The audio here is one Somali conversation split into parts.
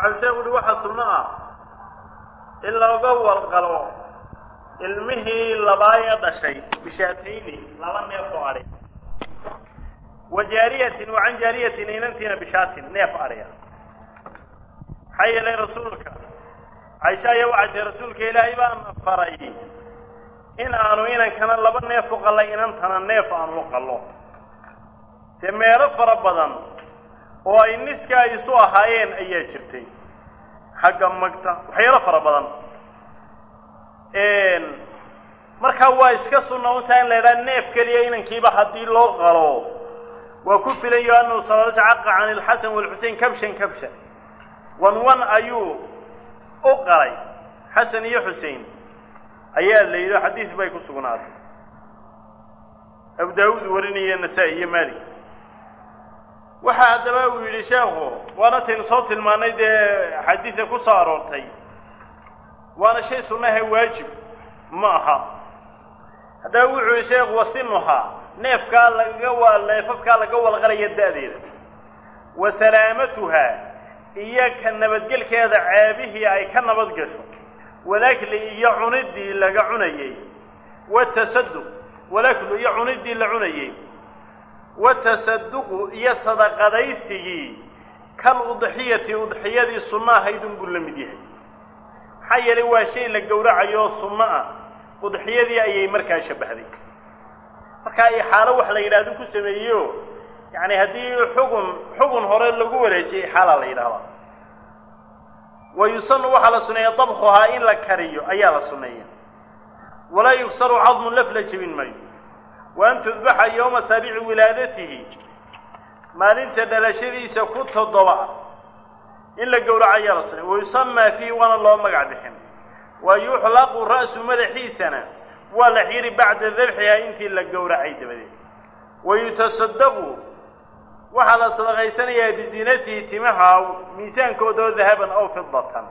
waxau sheegu uhi waxa sunno ah in looga walqalo ilmihii labaayee dhashay bishaatayni laba neef oo adhi wa jaariyatin wa can jaariyatin inantiina bishaatin neef adhiya maxaa yeelay rasuulka caisha ayaa waxay tahay rasuulka ilaahay baana faray in aanu inankana laba neef u qalla inantana neef aanu u qallo dee meelo fara badan oo ay niska isu ahaayeen ayaa jirtay xagga magta waxyaalo fara badan markaa waa iska sunna unsaa in la idhaha neef keliya inankiiba haddii loo qalo waa ku filayo annahu sala caqa can ilxasan walxusein kabshan kabshan wan wan ayuu u qalay xasan iyo xusein ayaa la yidhi xadiid bay ku sugnaatay abu daawuud warinaya nasaa-i iyo maalik waxa haddaba uu yidhi sheekhu waana taynu soo tilmaannay dee xadiida ku soo aroortay waana shay sunnahe waajib ma aha haddaba wuxuu yihi sheekhu wasinuhaa neefkaa lagaga wa neefafkaa laga walqalaya da'deeda wa salaamatuhaa iyo ka nabadgelkeeda ceebihii ay ka nabad gasho walakli iyo cuniddii laga cunayey watasaduq walaklu iyo cuniddii la cunayey watasaduqu iyo sadaqadaysigii kal udxiyati udxiyadii sunno ahaydun buu la mid yahay maxaa yeelay waa shay la gowracayo sunno ah udxiyadii ayay markaa shabbahday markaa ixaalo wax la yidhahdo ku sameeyeyo yacni haddii xugun xugun hore lagu wareejiyay ixaalaa la yidhahdaa wa yusanu waxaa la suneeya dabkhuhaa in la kariyo ayaa la suneeya walaa yugsaru cadmu laf la jebin maayo wa an tudbaxa yowma saabici wilaadatihi maalinta dhalashadiisa ku toddoba in la gowraco ayaa la suneeya wa yusamaa fiihi waana loo magac bixin wa yuxlaqu ra'su madaxiisana waa la xiri bacda dabxihaa intii la gowracay dabadeed wa yutasadaqu waxaa la sadaqaysanayaa biziinatihi timaha miisaankooda oo dahaban aw fidatan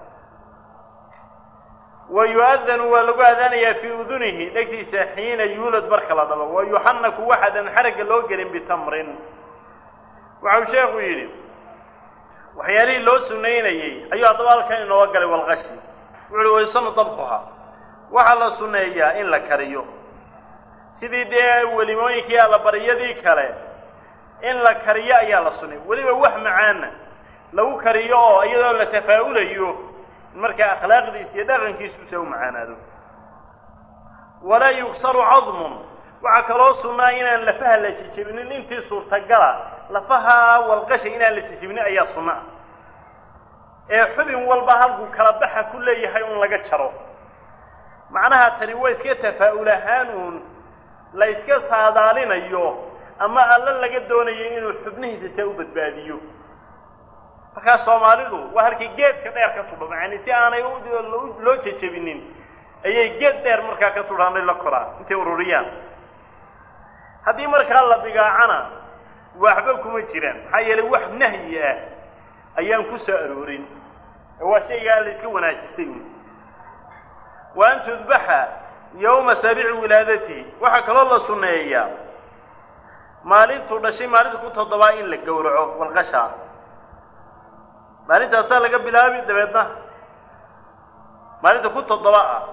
wa yu-adanu waa lagu aadaanayaa fii udunihi dhegtiisa xiina yuulad marka la dhalo wa yuxanaku waxaadan xaragga loo gelin bitamrin waxau sheekhu yidhi waxyaalihii loo sunaynayey ayuu haddaba halkan inooga galay walqashi wuxu uhi waysanu dabkuhaa waxaa la sunneeyaa in la kariyo sidii dee welimooyinkii allabaryadii kale in la kariyo ayaa la sunnay weliba wax macaana lagu kariyo oo iyadoo la tafaa'ulayo in markaa akhlaaqdiisa iyo dhaqankiisusa u macaanaado walaa yugsaru cadmun waxaa kaloo sunnaa inaan lafaha la jejebinin intii suurtagala lafaha walqasha inaan la jejebinin ayaa sunna ah ee xubin walba halkuu kala baxa ku leeyahay un laga jaro macnaha tani waa iska tafaa'ul ahaan uun la yska saadaalinayo ama alla laga doonayo inuu xubnihiisa see u badbaadiyo markaa soomaalidu waa halkii geedka dheer ka sudhan yani si aanay loo jejebinin ayay geed dheer markaa ka sudhanay la koraan intay ururiyaan haddii markaa la bigaacana waxba kuma jiraan maxaa yeelay wax nahyi ah ayaan ku soo aroorin waa shaygaa la iska wanaajistay un wa an tudbaxa yowma saabici wilaadatihi waxaa kaloo la sunneeyaa maalintuu dhashay maalinta ku toddobaa in la gowraco walqashaa maalintaasaa laga bilaabi dabeedna maalinta ku toddoba ah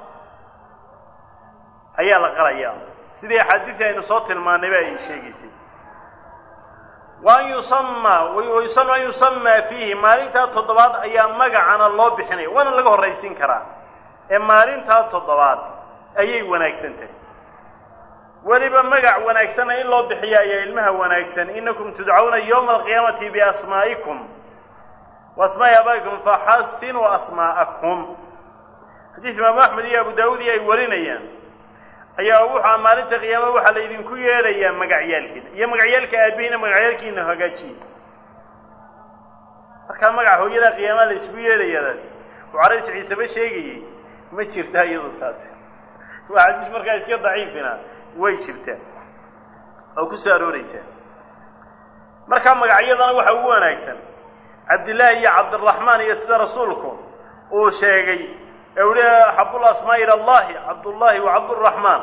ayaa la qalayaa sidii axaadiidii aynu soo tilmaanayba ay sheegaysay wa an yusamaa wayusanu an yusamaa fiihi maalintaa toddobaad ayaa magacana loo bixinaya waana laga horraysiin karaa ee maalintaa toddobaad ayay wanaagsan tahay weliba magac wanaagsanna in loo bixiya ayaa ilmaha wanaagsan inakum tudcawna yowma alqiyaamati biasmaa'ikum wa asmaa'i abaa'ikum faxasinuu asmaa'akum xadiis imaamu axmed iyo abu daawuud iyo ay warinayaan ayaa wuxua maalinta qiyaama waxaa la idinku yeedhayaa magacyaalkiina iyo magacyaalka aabihiina magacyaalkiina hagaajiye markaa magaca hooyada qiyaamaha la isugu yeedhayadaas uu carays ciiseba sheegayey ma jirtaa iyadu taasi waa xadiis markaa iska daciifina way jirtaa oo ku soo arooreysaa markaa magacyadana waxa ugu wanaagsan cabdillaahi iyo cabdiraxmaan iyo sida rasuulku uu sheegay ee uhi axabul asmaa ila allahi cabdullaahi wa cabduraxmaan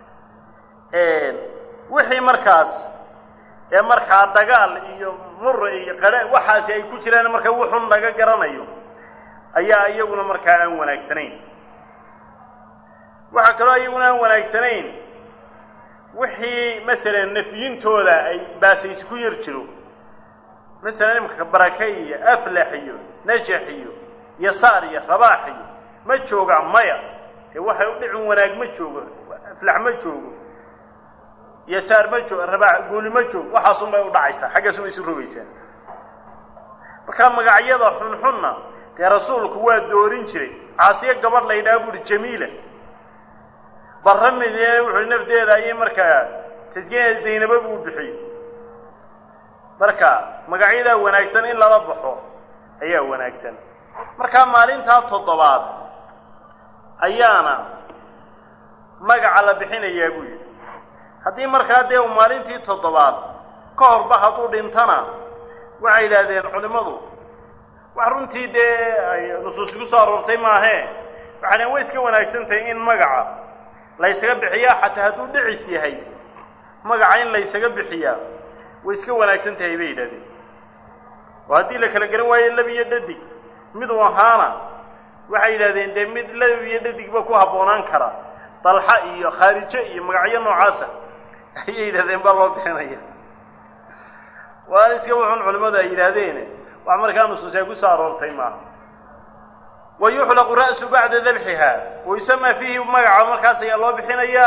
wixii markaas ee markaa dagaal iyo mur iyo qadhe waxaasi ay ku jiraan marka wuxun laga garanayo ayaa iyaguna markaa aan wanaagsanayn waxaa kaloo iyaguna aan wanaagsanayn wixii masalan nafyintooda ay baasaysi ku yar jiro masalan imika barake iyo aflax iyo najax iyo yasaar iyo rabaax iyo ma jooga maya dee waxay u dhicin wanaag ma joogo aflax ma joogo yasaar ma joogo rabaax guuli ma joogo waxaasun bay u dhacaysaa xaggaasun bay isu rogaysaa markaa magacyada xunxunna dee rasuulku waa doorin jiray caasiyo gabadh la yidhaha buuhi jamiila barra midina wuxuu nafteeda ayay markaa taskiya zaynaba buu bixiyey marka magacyadaa wanaagsan in lala baxo ayaa wanaagsan markaa maalintaa toddobaad ayaana magaca la bixinayaa buu yidhi haddii markaa dee uu maalintii toddobaad ka horba hadduu dhintana waxay yidhaahdeen culimmadu wax runtii dee ay nusuus ku soo aroortay maahee waxay dhaheen way iska wanaagsan tahay in magaca laysaga bixiyaa xataa hadduu dhicis yahay magaca in laysaga bixiyaa way iska wanaagsan tahay bay yidhahdeen oo haddii la kala garan waayo lab iyo dhadig mid u ahaana waxay yidhahdeen dee mid lab iyo dhadigba ku habboonaan kara dalxa iyo khaarijo iyo magacyo noocaasa ayay yidhahdeen baa loo bixinaya waana iska wuxun culimmadu ay yidhaahdeen wax markaa nusuusee ku soo aroortay maaha wa yuxlaqu ra'su bacda dabxiha wa yusamaa fiihi magaca markaas ayaa loo bixinayaa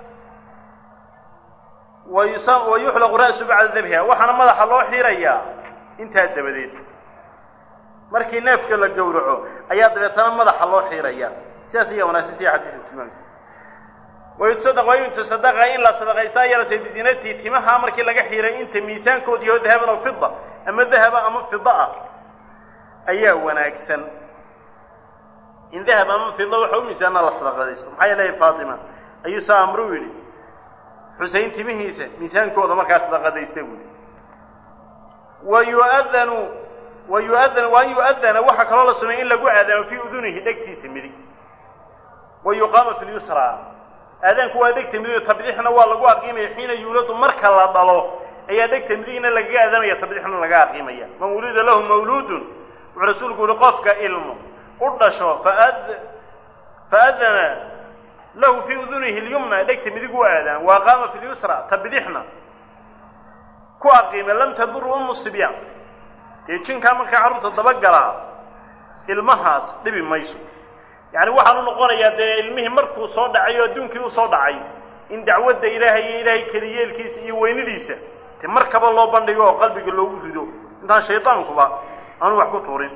wa yuxlaqu ra'su bacda dabxiha waxaana madaxa loo xirayaa intaa dabadeed markii neefka la gowraco ayaa dabeetana madaxa loo xiraya sidaas ayaa wanaagsan sida xadiiska tilmaamaysa wayutasadaq waa yutasadaqa in la sadaqaystaa yarase bizinati timaha markii laga xiray inta miisaankood yaho dahaban aw fida ama dahaba ama fida ah ayaa wanaagsan in dahab ama fida waxa u miisaana la sadaqadaysto maxaa yeelay faatima ayuu saa amru yidhi xuseyn timihiisa miisaankooda markaa sadaqadaysta buuli wa yu'adanu wa yu'adanu wa an yu'adana waxaa kaloo la sumeeyey in lagu aadaamo fii udunihi dhegtiisa midig wa yuqaama fi lyusra aadaanku waa dhegta midig tabdixna waa lagu aqiimaya xiina yuuladu marka la dhalo ayaa dhegta midigna lagaga aadaamaya tabdixna laga aqiimaya man wulida lahu mawluudun wuxuu rasuulku yihi qofka ilmo u dhasho faad faadana lahu fii udunihi lyumna dhegta midig u aadaan wa aqaama fi lyusra tabdixna ku aqiima lam tadur umu sibyaan dee jinkaa markaa carruurta dabagalaa ilmahaas dhibi mayso yacni waxaan u noqonayaa dee ilmihii markuu soo dhacay oo adduunkii u soo dhacay in dacwadda ilaahay iyo ilaahay keliyeelkiisa iyo weynidiisa dee markaba loo bandhigo oo qalbiga loogu rido intaan shaydaankuba aanu wax ku tuurin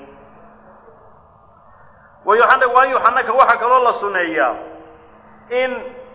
wayuxana waan yuxanaka waxaa kaloo la suneeyaa in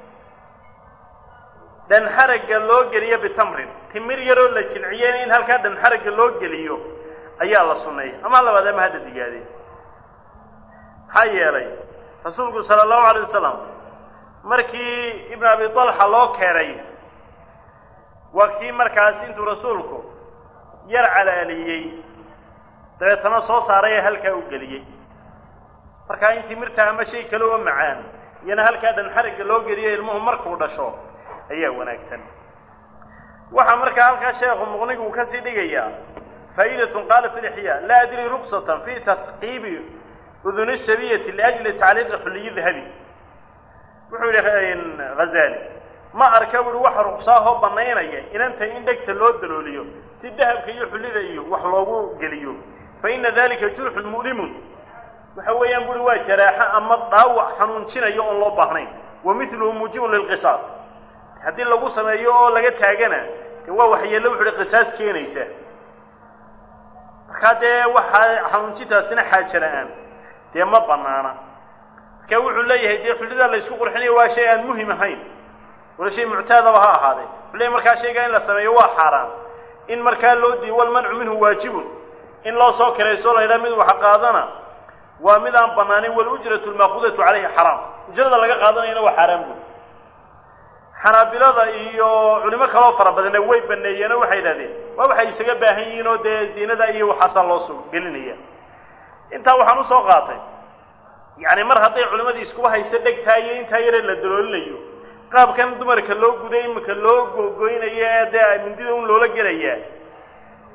dhanxaragga loo geliyo bitamrin timir yaroo la jilciyeen in halkaa dhanxaragga loo geliyo ayaa la sunneeya ama labaad ama hadda digaadeen maxaa yeelay rasuulku sala allahu alay wasalam markii ibnu abi talxa loo keenay waa kii markaas intuu rasuulku yar calaaliyey dabeetana soo saaray ee halkaa u geliyey markaa in timirta ama shay kale oo macaan iyana halkaa dhanxaragga loo geliyo ilmuhu markuu dhasho ayaa wanaagsan waxaa markaa halkaa sheekhu muqnigu uu kasii dhigayaa faa'idatun qaala fi lixyaa laa adri ruksatan fi taqiibi uduni sabiyati liajli tacliiqi xulliyi dahabi wuxuu yidhi hazali ma arka buuhi waxa ruqsaahoo bannaynaya inanta in dhegta loo dalooliyo si dahabka iyo xullida iyo wax loogu geliyo fa ina dalika jurxun mu'limun waxa weeyaan buuhi waa jaraaxo ama dhaawac xanuunjinayo oon loo baahnayn wa miluhu muujibun lilqisaas haddii lagu sameeyo oo laga taagana de waa waxyeello wuxu uhi qisaas keenaysa markaa dee waxaa xanuunjintaasina xaaja la-aan dee ma banaana marka wuxuu leeyahay dee xullidaa la ysku qurxinayo waa shay aan muhim ahayn wala shay muctaadaba ha ahaadee wuxuu leeyahy markaa shaygaa in la sameeyo waa xaaraan in markaa loo diiyo walmancu minhu waajibun in loo soo kirayso la yidhaha mid wax qaadana waa mid aan banaanin walujratu lmaakhudatu calayhi xaraam ujrada laga qaadanayana waa xaaraan buuri xanaabilada iyo culimo kaloo fara badanna way baneeyeenoo waxay idhahdeen waa waxay isaga baahan yihiin oo dee ziinada iyo waxaasaa loo soo gelinaya intaa waxaan usoo qaatay yacni mar hadday culimadii iskuba hayso dhegtaa iyo intaa yare la daloolinayo qaabkan dumarka loo guday iminka loo googoynayo ee dee mindida un loola gelayaa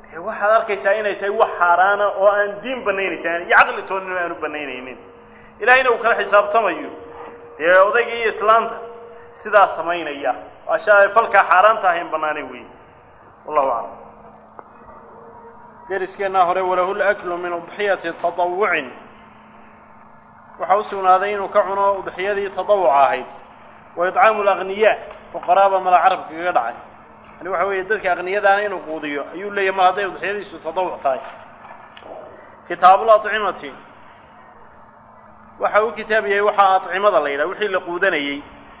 waxaad arkaysaa inay tahay wax xaaraana oo aan diin banaynaysan iyo caqli toonina aanu banaynaynin ilahayna uu kala xisaabtamayo dee odayga iyo islaanta sidaa samaynaya ashaa falkaa xaaraanta ahayn banaanay wey wallahu aclam deriskeenna hore walahu laklu min udxiyati tatawucin waxaa u sugnaaday inuu ka cuno udxiyadii tatawuca ahayd wa idcaamu lagniyaa fuqaraaba mala carabka kaga dhacay yani waxa weeye dadka aqniyadaana inuu quudiyo ayuu leeyahy mar hadday udxiyadiisu tatawuc tahay kitaabul acimati waxa uu kitaab yahay waxaa acimada la yidhaha wixii la quudanayey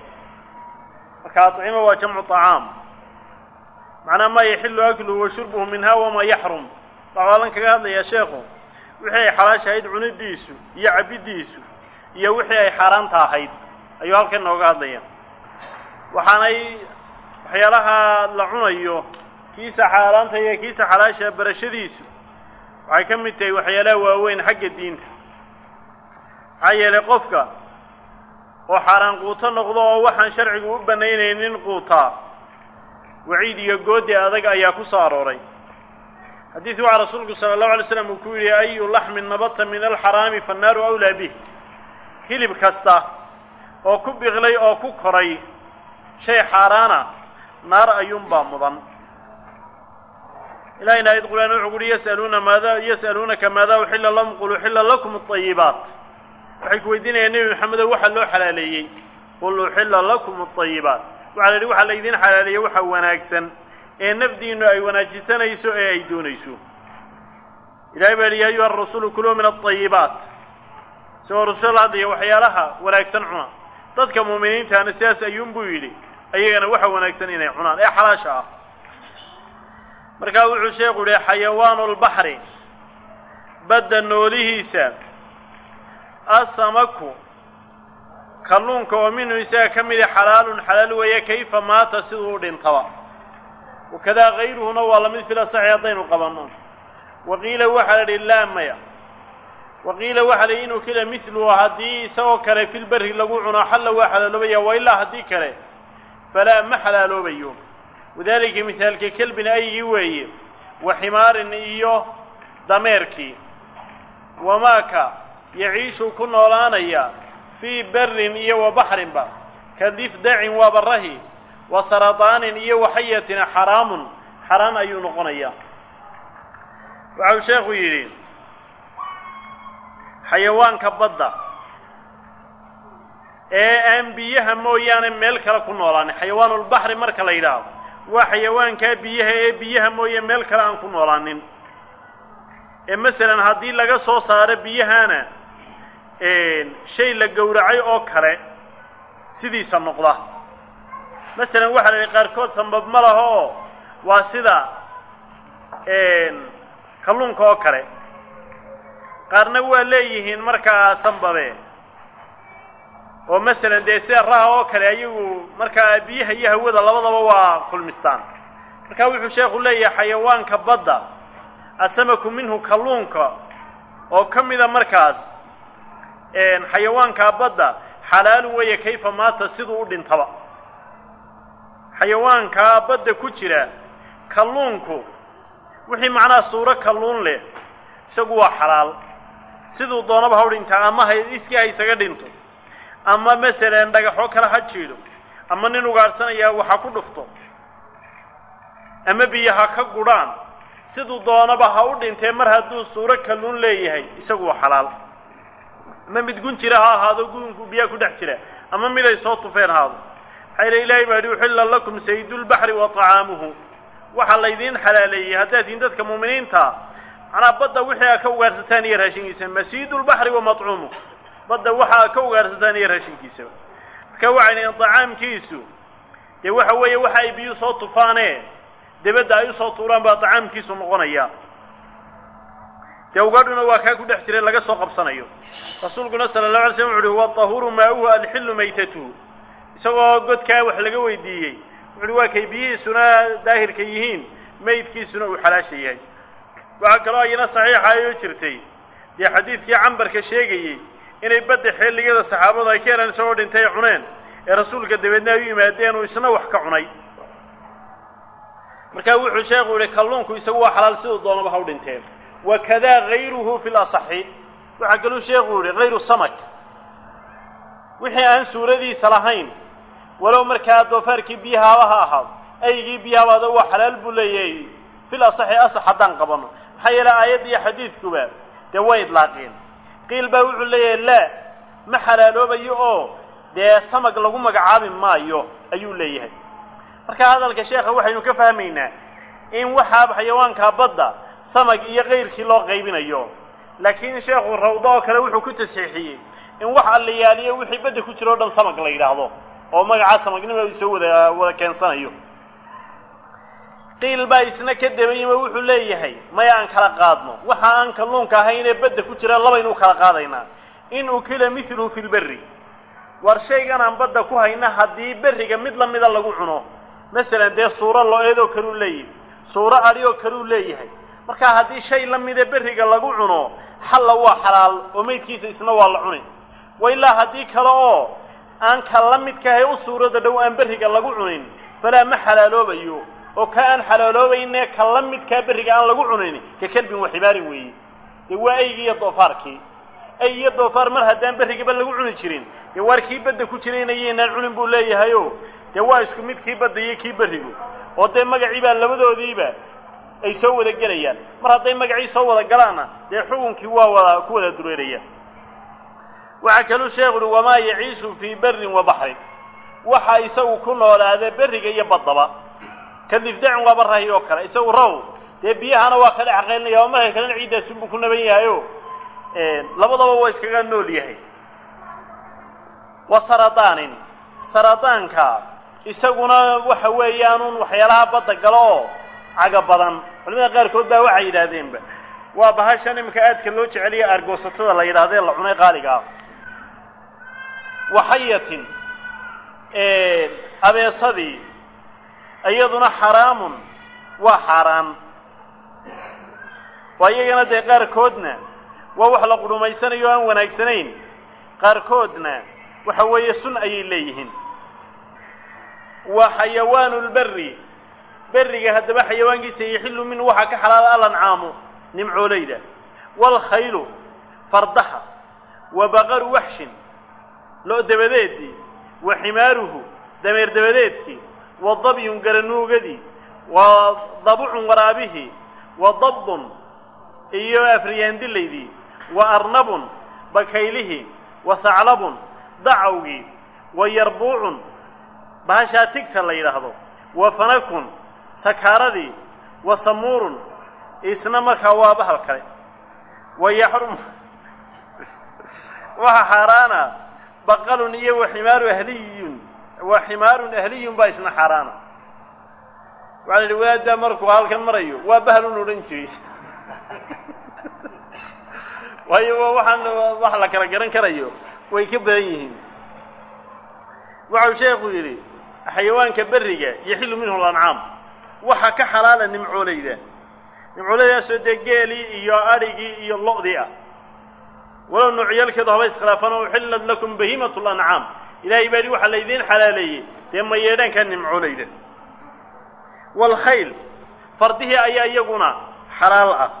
marka acima waa jamcu طacaam macnaa maa yaxilu akluhu wa shurbuhu minha wamaa yaxrum waxaalan kaga hadlayaa sheekhu wixii ay xalaashahayd cunidiisu iyo cabiddiisu iyo wixii ay xaaraanta ahayd ayuu halkan nooga hadlaya waxaanay waxyaalaha la cunayo kiisa xaaraanta iyo kiisa xalaasha barashadiisu waxay ka mid tahay waxyaalaha waaweyn xagga diinta maxaa yeelay qofka oo xaaraan quuto noqdo oo waxaan sharcigu u banaynaynin quutaa waciid iyo goodi adag ayaa ku soo arooray xadiis waxaa rasuulku sala allahu alay slam uu ku yidhi ayu laxmin nabata min alxaraami fannaaru awlaa bih hilib kasta oo ku biqlay oo ku koray shay xaaraana naar ayuunbaa mudan ilahayna ayad qur'aan wuxuu kuhi yasaluuna maada yas'aluunaka maada uxilla lahum qul uxilla lakum alayibaat waxay ku weydiinayaan nebi maxamedo waxa loo xalaaleeyey qul uxilla lakum alayibaat waxaa la yidhi waxaa laydiin xalaaleeyey waxa wanaagsan ee nafdiinu ay wanaajisanayso ee ay doonayso ilahay baa yihi ya ayuha arasulu kuluu min alayibaat isagoo rasul hadlaya waxyaalaha wanaagsan cuna dadka muuminiintaana sidaas ayuunbuu yidhi ayagana waxa wanaagsan inay cunaan ee xalaasha ah markaa wuxuu sheekhu yihi xayawaanu lbaxri badda noolihiisa asamaku kalluunka oo minhu isaga ka midi xalaalun xalaal weeye kayfa maata siduu u dhintaba wakadaa kayruhuna waa lamid fil asaxi haddaynu qabanno waqiila waxaa la idhi laa maya waqiila waxaa la yidhi inuu kila midluhu haddii isagoo kale filberri lagu cuno xalla waa xalaaloobaya wa ilaa haddii kale falaa ma xalaaloobayo wadaalika mihaalka kelbin ayigii weeye wa ximaarin iyo dameerkii wamaaka yaciishu ku noolaanaya fii berrin iyo wa baxrinba ka difdacin waa barahi wa sarataanin iyo waxayatin xaraamun xaraan ayuu noqonayaa waxau sheekhu yidhi xayawaanka badda ee aan biyaha mooyaane meel kale ku noolaanin xayawaanulbaxri marka la yidhaahdo waa xayawaankaa biyaha ee biyaha mooye meel kale aan ku noolaanin ee masalan haddii laga soo saaro biyahana shay la gowracay oo kale sidiisa noqda masalan waxaa la yidhi qaarkood sambab ma laho oo waa sida kalluunka oo kale qaarna waa leeyihiin markaa sambabe oo masalan dee sida raha oo kale ayagu markaa biyaha iyo hawada labadaba waa kulmistaan marka wuxuu sheekhu leeyahay xayawaanka badda asamaku minhu kalluunka oo ka mida markaas xayawaankaa badda xalaalu weeye kayfa maata siduu u dhintaba xayawaankaa badda ku jira kalluunku wixii macnaha suuro kalluun leh isagu waa xalaal siduu doonaba ha u dhintaa ama ha iskii ha isaga dhinto ama masalan dhagaxoo kale ha jiidho ama nin ugaadhsanayaa waxa ku dhufto ama biyo ha ka gudhaan siduu doonaba ha u dhintee mar hadduu suuro kalluun leeyahay isagu waa xalaal ama mid gun jira ha ahaado gunku biyaha ku dhex jira ama mid ay soo tufeen haado maxaa yidhi ilaahay baa yidhi uxilla lakum saydulbaxri wa طacaamuhu waxaa laydiin xalaaleeyey haddaad tihiin dadka muuminiinta macnaa badda wixii aa ka ugaarsataan iyo raashinkiisa masiidulbaxri wa maطcuumuh badda waxa aa ka ugaarsataan iyo raashinkiisaba marka waxay dhahen طacaamkiisu dee waxa weeye waxa ay biyu soo tufaane debadda ay usoo tuuraan baa طacaamkiisu noqonaya dee ugaadhuna waa kaa ku dhex jira laga soo qabsanayo rasuulkuna sala الlaه alay slam wuxu uhi huwa طahuuru maauhu alxilu maytatuhu isagoo godkaa wax laga weydiiyey wuxuuhi waa kay biyihiisuna daahirka yihiin maydkiisuna uu xalaasha yahay waxaa kaloo ayana saxiixa ayoo jirtay dee xadiidkii cambarka sheegayey inay badda xilligada saxaabadu ay ka helaan isagoo dhintay cuneen ee rasuulka dabeedna ay u yimaadeen uu isna wax ka cunay markaa wuxuu sheekhu yihi kalluunku isagu waa xalaal siduu doonaba ha u dhinteen wakadaa gayruhu fi lasaxi waxaa kaluu sheekhu yihi hayru samak wixii aan suuradiisa lahayn walow markaa doofaarkii biyahaaba ha ahaado aygii biyahabaada waa xalaal buu leeyahay fil asaxi asax haddaan qabano maxaa yeele aayadda iyo xadiidkuba dee way idlaaqeen qiil baa wuxuu leeyahay laa ma xalaaloobayo oo dee samag lagu magacaabi maayo ayuu leeyahay marka hadalka sheekha waxaynu ka fahmaynaa in waxaa xayawaankaa badda samag iyo kayrkii loo qaybinayo laakiin sheekhu rawdo oo kale wuxuu ku tasxiixiyey in wax allayaaliyo wixii badda ku jira o dhan samag la yidhaahdo oo magacaa samagnimo uu soo wada wada keensanayo qiil baa isna ka dabayima wuxuu leeyahay maya aan kala qaadno waxa aan kalluunka ahaynee badda ku jira labaynu kala qaadaynaa in ukila miluhu fi lberri war shaygan aan badda ku hayna haddii berriga mid lamida lagu cuno masalan dee suuro lo-eedoo kaleu leeyahay suuro adhi oo kaleu leeyahay marka haddii shay la mida berriga lagu cuno xalla waa xalaal oo meydkiisa isna waa la cuni wa ilaa haddii kale oo aan ka la midkahay u suurada dhow aan berriga lagu cunin falaa ma xalaaloobayo oo ka aan xalaaloobayne ka la midkaa berriga aan lagu cunin ka kelbin wa xibaarin weeye dee waa aygii iyo doofaarkii ay iyo doofaar mar haddaan berrigaba lagu cuni jirin dee waar kii badda ku jirayna yaynaan cunin buu leeyahayo dee waa isku mid kii badda iyo kii berrigu oo dee magacii baa labadoodiiba ay soo wada gelayaan mar hadday magacii soo wada galaanna dee xukunkii waa wada ku wada dureerayaan waxaa kaluu sheekhu uhi wamaa yaciishu fii berrin wa baxrin waxa isagu ku noolaada berriga iyo baddaba ka difdacin waaba rahi oo kale isagu raw dee biyahana waa ka dhex qaynaya oo marka kalena ciiddaasunbuu ku naban yahayo labadaba waa iskaga nool yahay wa saradaanin saradaanka isaguna waxa weeyaanuun waxyaalaha badda galo oo caga badan culimada qaarkood baa waxay yidhaahdeenba waa bahashan iminka aadka loo jeceliya aargoosatada la yidhahdee la cunay qaaliga ah waxayatin abeesadii iyaduna xaraamun waa xaaraan waa iyagana dee qaarkoodna waa wax la qudhumaysanayo o aan wanaagsanayn qaarkoodna waxa weeye sun ayay leeyihiin wa xayawaanu lberri berriga haddaba xayawaankiisa yaxilu minhu waxaa ka xalaala alancaamu nimcoolayda waalkhaylu fardaha wa baqaru waxshin lo' dabadeedii wa ximaaruhu dameer dabadeedkii wa dabyun garanuugadii wa dabucun waraabihii wa dabbun iyo afriyaandilaydii wa arnabun bakaylihii wa haclabun dacawgii wa yarbuucun bahashaa tigta la yidhaahdo wa fanakun sakaaradii wa samuurun isna markaa waa bahal kale wa yaxrum waxa xaaraana baqalun iyo wa ximaaru ahliyun wa ximaarun ahliyun baa isna xaaraana waxaa la yidhi wadaaddaa markuu halkan marayo waa bahalun odhan jiray waayo waxaan wax la kala garan karayo way ka badan yihiin waxau sheekhu yidhi xayawaanka berriga yaxilu minhu lancaam waxa ka xalaala nimcoolayda nimcoolaydaasoo dee geelii iyo adhigii iyo lo'dii ah walow nuucyaalkeedu haba iskhilaafaan oo uxillat lakum bahiimatu lancaam ilaahay baa yidhi waxaa laydiin xalaaleeyey dee ma yeedhaanka nimcoolayda waalkhayl fardihii ayaa iyaguna xalaal ah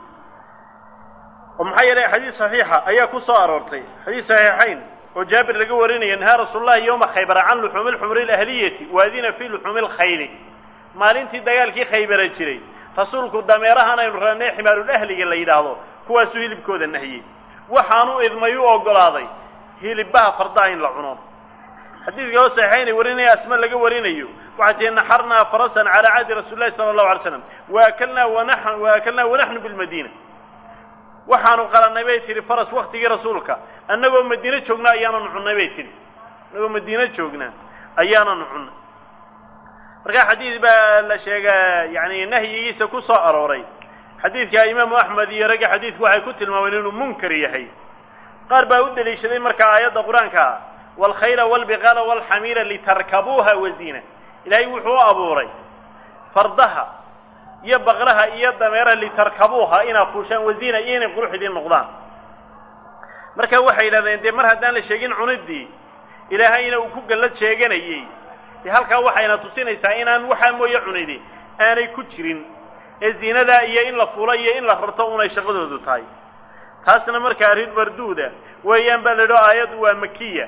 oo maxaa yeelay xadiis saxiixa ayaa ku soo aroortay xadiis saxiixayn oo jaabir laga warinaya nahaa rasuulullahi yowma khaybara can luxuumi lxumri alahliyati waadina fii luxuumi lkhayli maalintii dagaalkii khaybara jiray rasuulku dameerahan aynu ranay ximaarulahliga la yidhaahdo kuwaasuu hilibkooda nahiyey waxaanu idmay u oggolaaday hilibbaha fardaha in la cuno xadiidka oo saxiixaynay warinaya asma laga warinayo waxay tihi naxarnaa farasan calaa cahdi rasuuli llahi sala allahu alay slam waakalnaa wana waakalnaa wanaxnu bilmadiina waxaanu qalannay bay tihi faras waktigii rasuulka annagoo madiine joognaa ayaananu cunnay bay tihi annagoo madiine joognaa ayaananu cunnay markaa xadiid baa la sheegaa yani nahyigiisa ku soo arooray xadiidka imaamu axmed iyo ragga xadiidku waxay ku tilmaameen inuu munkar yahay qaar baa u deliishaday markaa aayadda qur-aanka ah waalkhayla waalbiqaala waalxamiira litarkabuuha waziina ilaahay wuxuu u abuuray fardaha iyo baqraha iyo dameeraha litarkabuuha inaad fuushaan waziina iyo inay qurux idiin noqdaan marka waxay yidhahdeen dee mar haddaan la sheegin cuniddii ilaahayna uu ku gallad sheeganayey dee halkaa waxayna tusinaysaa inaan waxaa mooye cunidi aanay ku jirin ee ziinadaa iyo in la fulo iyo in la rarto unay shaqadoodu tahay taasna markaa arrin marduuda weeyaan baa la yidhaho aayaddu waa makiya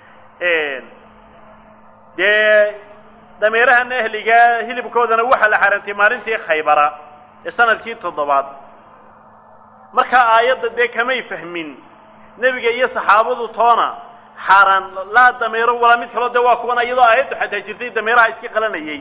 dee dameerahan ehligaa hilibkoodana waxaa la xaaraantay maalintii khaybara ee sanadkii toddobaad markaa aayadda dee kamay fahmin nebiga iyo saxaabadu toona xaaraan laa dameero walaa mid kaloo dee waa kuwan iyadoo aayaddu xataa jirtay dameeraha iska qalanayay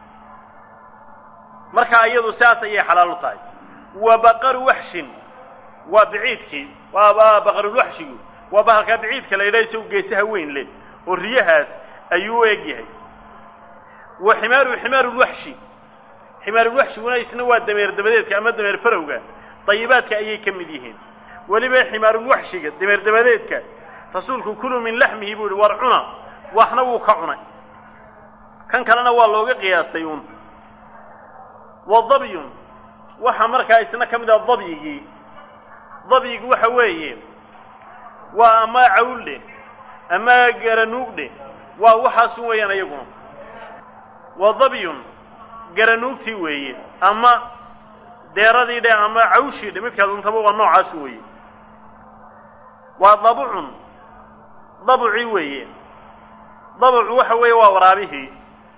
markaa iyadu siaas ayay xalaal u tahay wa baqaru waxshin waa biciidkii waa baqarulwaxshigu waa bahalkaa biciidka la yidhaha isagu geesaha weyn leh oo riyahaas ayuu u eg yahay wa ximaaru ximaarulwaxshi ximaarulwaxshiguna isna waa dameer dabadeedka ama dameer farowga dayibaadka ayay ka mid yihiin weliba ximaarulwaxshiga dameer dabadeedka rasuulku kuluu min laxmihi buu yihi war cuna waxna wuu ka cunay kan kalena waa looga qiyaastay uun wa dabyun waxaa markaa isna ka mid ah dabyigii dabyigu waxa weeye waa ama cawldhe ama garanuugdhe waa waxaasun weeyaan iyaguna wa dabyun garanuugtii weeye ama deeradii dhe ama cawshii dhe midkaas untaba waa noocaasu weeye waa dabucun dabucii weeye dabucu waxa weeye waa waraabihii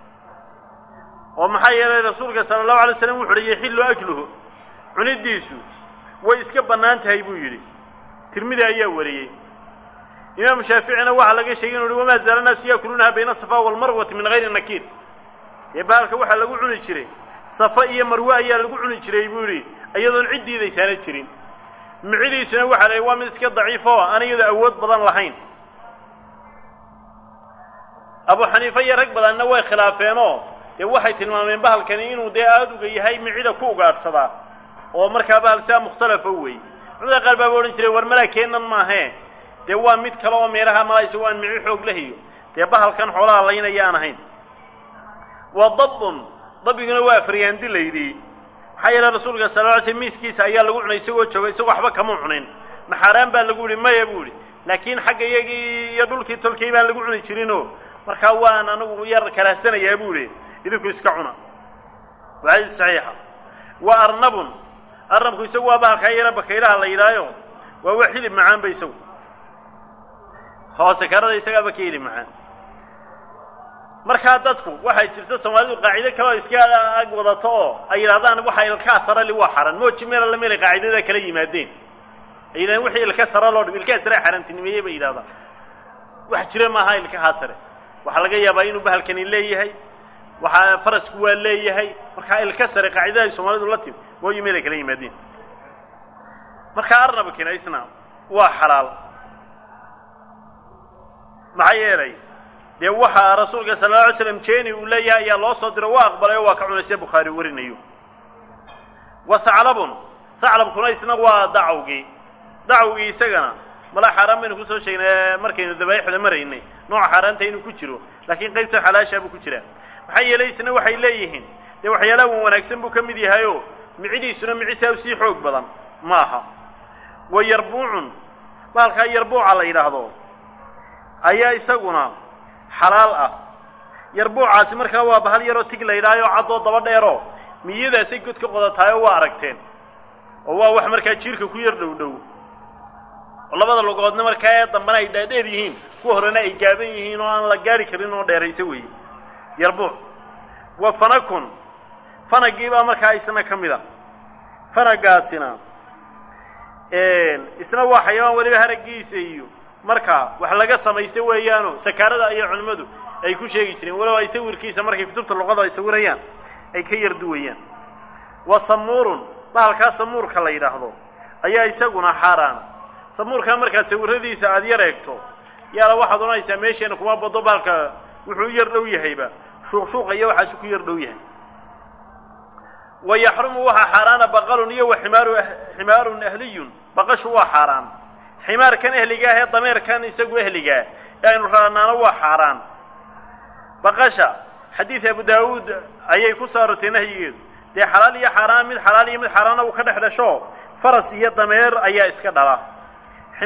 oo maxaa yeelay rasuulka sala allahu alay slam wuxu uhi yaxillu akluhu cunidiisu way iska bannaan tahay buu yidhi tirmidi ayaa wariyey imaamu shaaficina waxaa laga sheegay inu uhi wamaa zaala naasu yaakuluunaha bayna asafa walmarwati min hayri nakiir dee bahalka waxaa lagu cuni jiray safa iyo marwe ayaa lagu cuni jiray buu yidhi iyadoon cid diidaysaana jirin micidiisuna waxaa la waa mid iska daciif oo aan iyadoo awood badan lahayn abu xaniife iyo rag badanna way khilaafeenoo dee waxay tilmaameen bahalkani inuu dee aaduga yahay micida ku ugaadhsadaa oo markaa bahal sidaa mukhtalafa weeye culamada qaar baaba odhan jiray war malaa keenan maahee dee waa mid kale oo meelaha malaa isago aan mici xoog lahiyo dee bahalkan xoolaha laynaya aan ahayn wa dabun dabiguna waa faryaandi laydii maxaa yeele rasuulka sala lla ly slm miiskiisa ayaa lagu cunay isagoo jooga isagoo waxba kama cunin naxaaraan baa lagu yihi maya buu ihi laakiin xagga iyagii iyo dhulkii tolkay baan lagu cuni jirinoo markaa waan anigu yar karaahsanayaa buu ihi idinku iska cuna waa xadiis saxiixa wa arnabun arnabku isagu waa bahalkaa yara bakaylaha la yidhaayo waa wax hilib macaan ba isagu hoose karada isagaaba ka hilib macaan markaa dadku waxay jirta soomaalidu qaacido kale oo iska ag wadato oo ay yidhahdaan waxa ilkaa sarali waa xaran mooji meel alla meelay qaacidada kala yimaadeen ay yidhahdeen wixii ilka sara loo dhib ilkaha sare xaaraantinimeeyey bay yidhahdaan wax jira maaha ilkahaa sare waxaa laga yaabaa inuu bahalkani leeyahay waxaa farasku waa leeyahay markaa ilka sare qaacidada ay soomaalidu la timi mooji meelay kala yimaadeen markaa arnabkina isna waa xalaal maxaa yeelay dee waxaa rasuulka sala alla alay slam jeeni uu leeyahay ayaa loo soo diro waa aqbalay oo waa ka cunay sida bukhaari warinayo wa haclabun haclabkuna isna waa dacwgii dacwgii isagana mala xaaraan baynu kusoo sheegnay markaynu dabaaixda maraynay nooca xaaraanta inuu ku jiro laakiin qaybta xalaashaa buu ku jiraa maxaa yeelay isna waxay leeyihiin dee waxyaalaha wan wanaagsan buu ka mid yahayoo micidiisuna micisaa sii xoog badan ma aha wa yarbuucun bahalkaa yarbuuca la yidhaahdo ayaa isaguna xalaal ah yarbuucaasi markaa waa bahal yaroo tig la yidhaayo caddoo daba dheeroo miyadaasay god ka qodataayoo waa aragteen oo waa wax markaa jiirka ku yar dhow dhow oo labada lugoodna markaa ee dambana ay dhaadheer yihiin kuwa horena ay gaaban yihiin oo aan la gaari karin oo dheeraysa weeye yarbuuc wa fanakun fanagii baa markaa isna ka mid a fanagaasina isna waa xayawaan weliba haraggiisa iyo markaa wax laga samaysta weeyaano sakaarada iyo culimmadu ay ku sheegi jireen walow ay sawirkiisa markay kutubta luqada ay sawirayaan ay ka yar duwayaan wa samuurun bahalkaa samuurka la yidhaahdo ayaa isaguna xaaraana samuurkaa markaad sawiradiisa aada yar eegto yaala waxaad odhanaysaa meesheena kuma bado bahalka wuxuu yar dhow yahayba shuuqshuuqa iyo waxaasu ku yar dhow yahay wa yaxrumu waxaa xaaraana baqalun iyo wa ximaaru ximaarun ahliyun baqashu waa xaaraan ximaarkan ehliga ah ee dameerkan isagu ehligaa ee aynu raanaano waa xaaraan baqasha xadiid abu daawuud ayay ku soo arortay nahyigeedu dee xalaal iyo xaaraan mid xalaal iyo mid xaaraana uu ka dhex dhasho faras iyo dameer ayaa iska dhala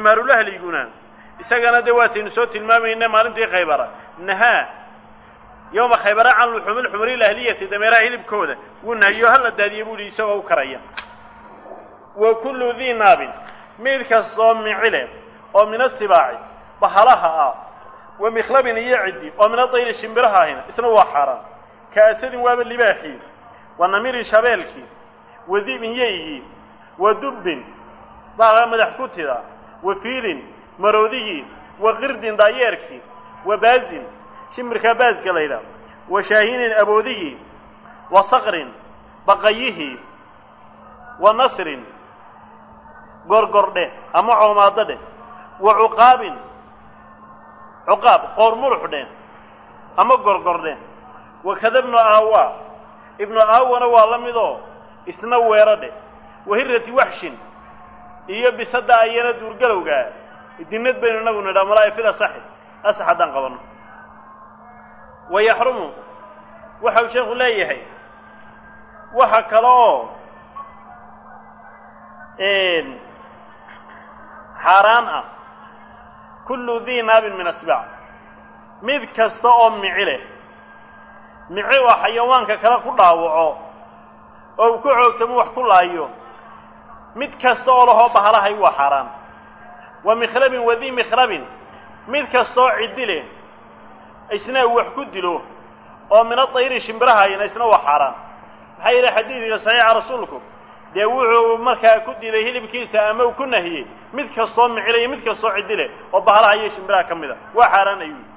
ximaarulahliguna isagana dee waataynu soo tilmaamayna maalintii khaybara nahaa yowma khaybara can luxuumi lxumuri lahliyati dameeraha hilibkooda wuu nahiyo hala daadiye buu yihi isagoo u karaya wa kullu dii naabin mid kastoo micile oo min asibaaci bahalaha ah wa mikhlabin iyo ciddi oo min adayri shimbiraha ahina isna waa xaaraan ka asadin waaba libaaxii wa namirin shabeelkii wa dibin yeygii wa dubbin baa madax kutida wa fiilin maroodigii wa qirdin daayeerkii wa baazin shimbirkaa baasga laydha wa shaahinin aboodigii wa saqrin baqayihii wa nasrin gorgordhe ama coomaado dheh wa cuqaabin cuqaab qoor murux dheh ama gorgordhe wakada ibnu aawa ibnu aawana waa la midoo isna weero dheh wahirati waxshin iyo bisada ayana duurgalowgaa dinad baynu inagu nidhaa malaa'ifida saxi asax haddaan qabanno wa yaxrumu waxau sheekhu leeyahay waxa kale oo xaaraan ah kullu dii naabin min asbaac mid kasta oo mici leh mici oo xayawaanka kale ku dhaawaco oo uu ku xoogtamo wax ku laayo mid kasta oo lahoo bahalahay waa xaaraan wa mikhlabin wadii mikhlabin mid kastaoo ciddi leh isna uu wax ku dilo oo min adayri shimbirahayna isna waa xaaraan maxaa yidhi xadiidka saxiixa rasuulku dee wuxuu markaa ku diiday hilibkiisa ama uu ku nahiyey mid kastoo micila iyo mid kastoo ciddi leh oo bahalaha iyo shimbiraha ka mid a waa xaaraan ayuu yidhi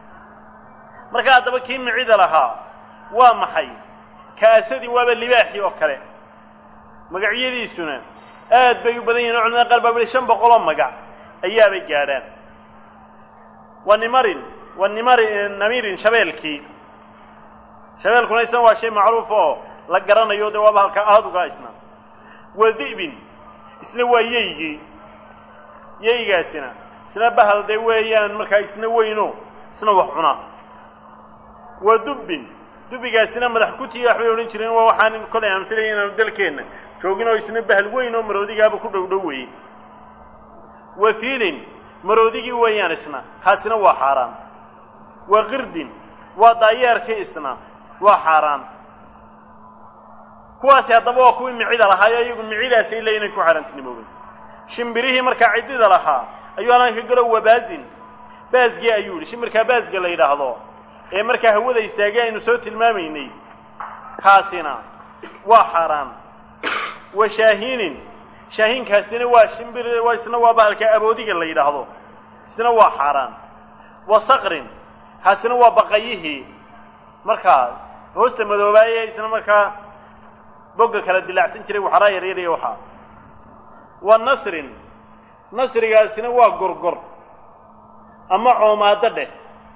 marka haddaba kii micida lahaa waa maxay kaasadii waaba libaaxii oo kale magacyadiisuna aad bay u badan yihin o culamada qaar baa wili shan boqol oo magac ayaabay gaadhaan wa nimarin wa nimari namirin shabeelkii shabeelkuna isna waa shay macruuf oo la garanayo dee waaba halka aaduga isna wa di'bin isna waa yeygii yeygaasina isna bahal dee weeyaan markaa isna weyno isna wax cunaa wa dubbin dubbigaasina madax kutiya waxbay odhan jireen waa waxaan kolay aan filaya inaanu dalkeenna joogin oo isna bahal weyn oo maroodigaaba ku dhow dhow weeye wa fiilin maroodigii weeyaan isna kaasina waa xaaraan wa qirdin waa daayeerkii isna waa xaaraan kuwaasi haddaba waa kuwii micida lahaayo iyagu micidaasay le inay ku xaaraantinimoobeen shimbirihii markaa ciddida lahaa ayuu halkan ka galo wabaazin baasgii ayuu yidhi shimbirkaa baasga la yidhaahdo ee markaa hawada istaagay aynu soo tilmaamaynay kaasina waa xaaraan wa shaahinin shaahiinkaasina waa shimbir waa isna waa bahalka aboodiga la yidhaahdo isna waa xaaraan wa saqrin kaasina waa baqayihii markaa hoosta madoobaaye isna markaa bogga kala dilaacsan jiray waxaraa yaryaraya waxaa wa nasrin nasrigaasina waa gorgor ama coomaado dheh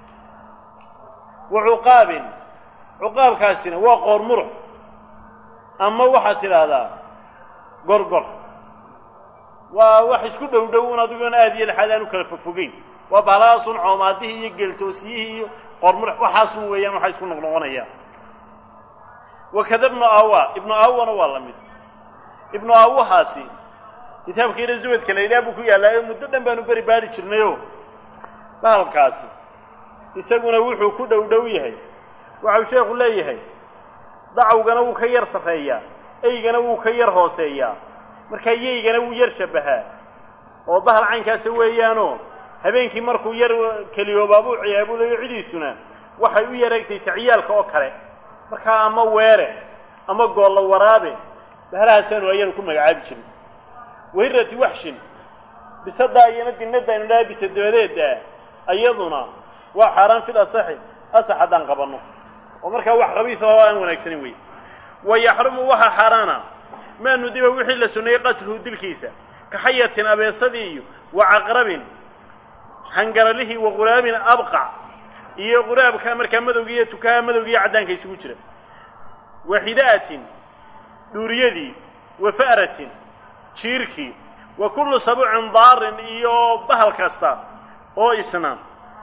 wa cuqaabin cuqaabkaasina waa qoor murux ama waxaad tidhaahdaa gorgor waa wax isku dhow dhow un adigoona aad iyo laxaad aan u kala fogfogeyn waa bahalahaasun coomaadihii iyo geeltoosiyihii iyo qoor murux waxaasun weeyaan waxaa isku noqnoqonayaan wakada ibnu awa ibnu awana waa la mid ibnu awahaasi kitaabka ina zuwadka la yidhaha buu ku yaallaayo muddo dhan baanu beri baari jirnayo bahalkaasi isaguna wuxuu ku dhow dhow yahay waxau sheekhu leeyahay dacwgana wuu ka yar sarreeyaa eygana wuu ka yar hooseeyaa markaa yeygana wuu yar shabbahaa oo bahal caynkaasa weeyaanoo habeenkii markuu yar keliyoobaabuu ciyaabulayo cidiisuna waxay u yareegtay taciyaalka oo kale markaa ama weere ama goolla waraabe bahalahaasanu ayanu ku magacaabi jirin wahirati waxshin bisadaa iyana dinada aynu dhaha bisa dabadeeda iyaduna waa xaaraan fil asaxi asax haddaan qabanno oo markaa wax khabiisa oo aan wanaagsanin wey wa yaxrumu waxa xaaraana maa nudiba wixii la suneeyey qatluhu dilkiisa ka xayatin abeesadii iyo wa caqrabin hangaralihii wa quraabin abqac iyo quraabka markaa madowga iyo tukaha madowga iyo caddaanka isugu jira wa xida'atin dhuuriyadii wa fa'ratin jiirkii wa kullu sabuucin daarin iyo bahal kasta oo isna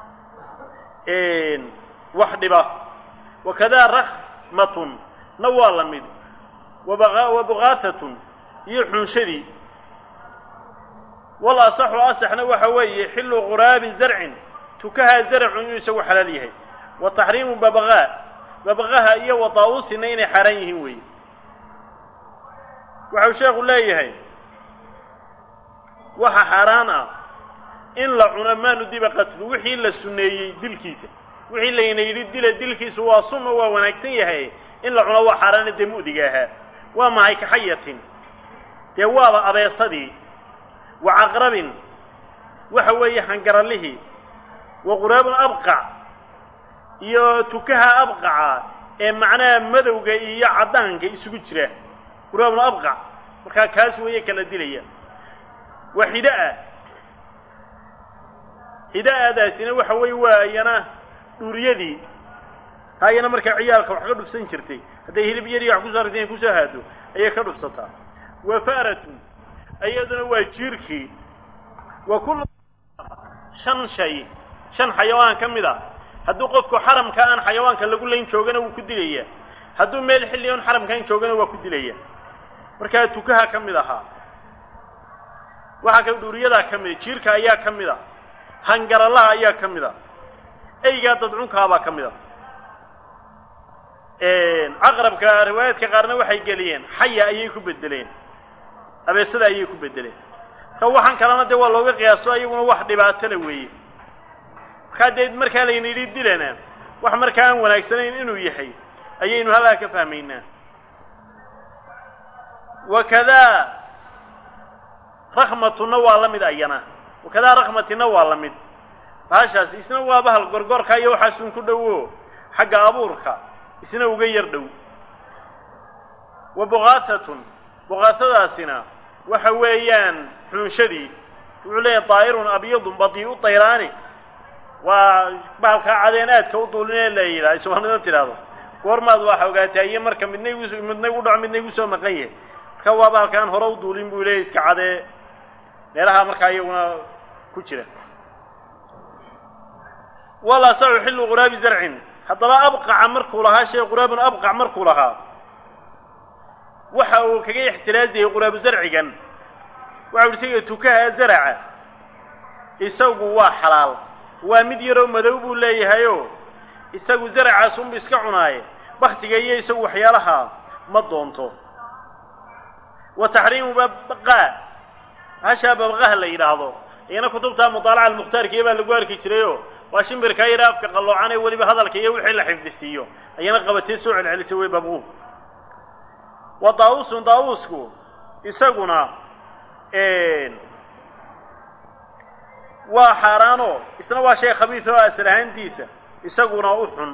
wax dhiba wakadaa rakhmatun na waa la mid wa bukaahatun iyo xunshadii wal asaxu asaxna waxa weeye xillu quraabin zarcin tukahaa zarcu inuu isagu xalaal yahay wa taxriimu babaqaa babaqaha iyo wa daa'uusina inay xaaraan yihiin weeye waxau sheekhu leeyahay waxa xaaraan ah in la cuno maa nudiba qatlu wixii la sunneeyey dilkiisa wixii layna yidhi dila dilkiisu waa sunna waa wanaagsan yahay in la cuno waa xaaraana dee mu'diga ahaa waa mahay kaxayatin dee waaba abeesadii wa caqrabin waxa weeye hangarallihii wa quraabun abqac iyo tukaha abqaca ee macnaha madowga iyo caddaanka isugu jira quraabun abqac markaa kaas weeye kala dilaya waa hidaa hidaadaasina waxa weeye waa iyana dhuuriyadii taa iyana markaa ciyaalka wax ka dhufsan jirtay hadday hilib yar iyo wax kusoo aragteen kusoo haado ayay ka dhufsataa wa fa'ratun iyaduna waa jiirkii wa kullu shan shay shan xayawaan ka mid a hadduu qofku xaramka aan xayawaanka lagu layn joogana wuu ku dilayaa hadduu meel xilli oon xaramkaan joogana waa ku dilaya markaa tukaha ka mid ahaa waxaa ka dhuuriyadaa ka mida jiirka ayaa ka mid a hangarallaha ayaa ka mid a eygaa dadcunkaabaa ka mid a caqrabka riwaayaadka qaarna waxay geliyeen xaya ayay ku bedeleen abeesada ayay ku bedeleen marka waxaan kalena dee waa looga qiyaasto ayaguna wax dhibaato le weeye markaa dee markaa layna yidhi dilana wax markaa aan wanaagsanayn inuu yahay ayaynu halkaa ka fahmaynaa wakadaa rakmatuna waa la mid ayana wakadaa rakmatina waa la mid bahashaas isna waa bahal gorgorka iyo waxaasun ku dhowo xagga abuurka isna uga yar dhow wa buqaatatun buqaatadaasina waxa weeyaan xunshadii wuxuu leeyahay daa'irun abyadun badii'u dayraani waa bahalkaa cadeen aadka u duulinee la yidhaha soomaalida tidhaahdo goormaad waxa ogaataa iyo marka midna igu midna igu dhaco midna igu soo maqan yahay marka waa bahalkaan hore u duulin buu leeyahy iska cadee meelaha markaa iyaguna ku jira wala saxu xillu quraabi zarcin haddaba abqaca markuu lahaa shay quraabun abqac markuu lahaa waxa uu kaga ixtiraaziyey quraabu zarcigan waxa uhi isaga tukaha zaraca isagu waa xalaal waa mid yaroo madow buu leeyahayoo isagu zaracaas unbu iska cunaaye baktiga iyo isagu waxyaalaha ma doonto wa taxriimu babqaa hashaa babqaha la yidhaahdo iyana kutubta mudaalaca almukhtaarkiiya baa lagu arki jirayoo waa shimbirkaa yara afka qalloocan ee weliba hadalka iyo wixii la xifdisiiyo ayana qabatee soo celcelisay way babquu wa daawusun daawusku isaguna waa xaaraanoo isna waa shay khabiis oo asal ahaantiisa isaguna u xun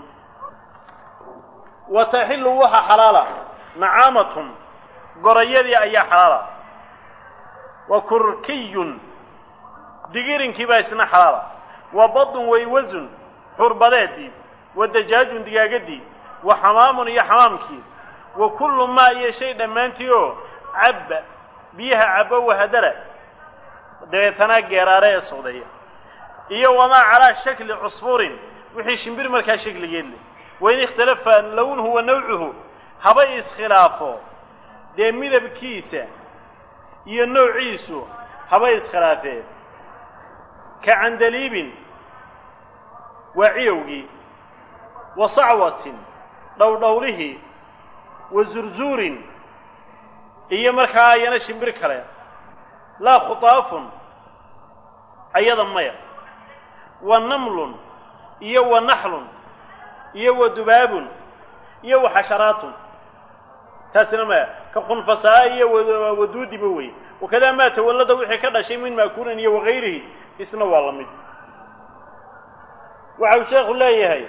wa taxillu waxa xalaala nacaamatun gorayadii ayaa xalaala wa kurkiyun digirinkii baa isna xalaala wa badun waywasun xurbadeedii wa dajaajun digaagadii wa xamaamun iyo xamaamkii wa kullu maa iyo shay dhammaantii oo cabba biyaha cabbo wahadara dabeetana geeraare ee socdaya iyo wamaa calaa shakli cusfurin wixii shimbir markaa shakligeed leh wain ikhtalafa lownuhu wa nawcuhu haba iskhilaafo dee midabkiisa iyo noociisu haba iskhilaafeen ka candaliibin waa ciyowgii wa sacwatin dhowdhowlihii wa zurzuurin iyo markaa ayana shimbir kale laa khutaafun ayada maya wa namlun iyo wa naxlun iyo wa dubaabun iyo wa xasharaatun taasina maya ka khunfasaa iyo waduudiba wey wakadaa maa tawallada wixii ka dhashay min maakuulin iyo wakayrihi isna waa la mid waxa uu sheekhu leeyahay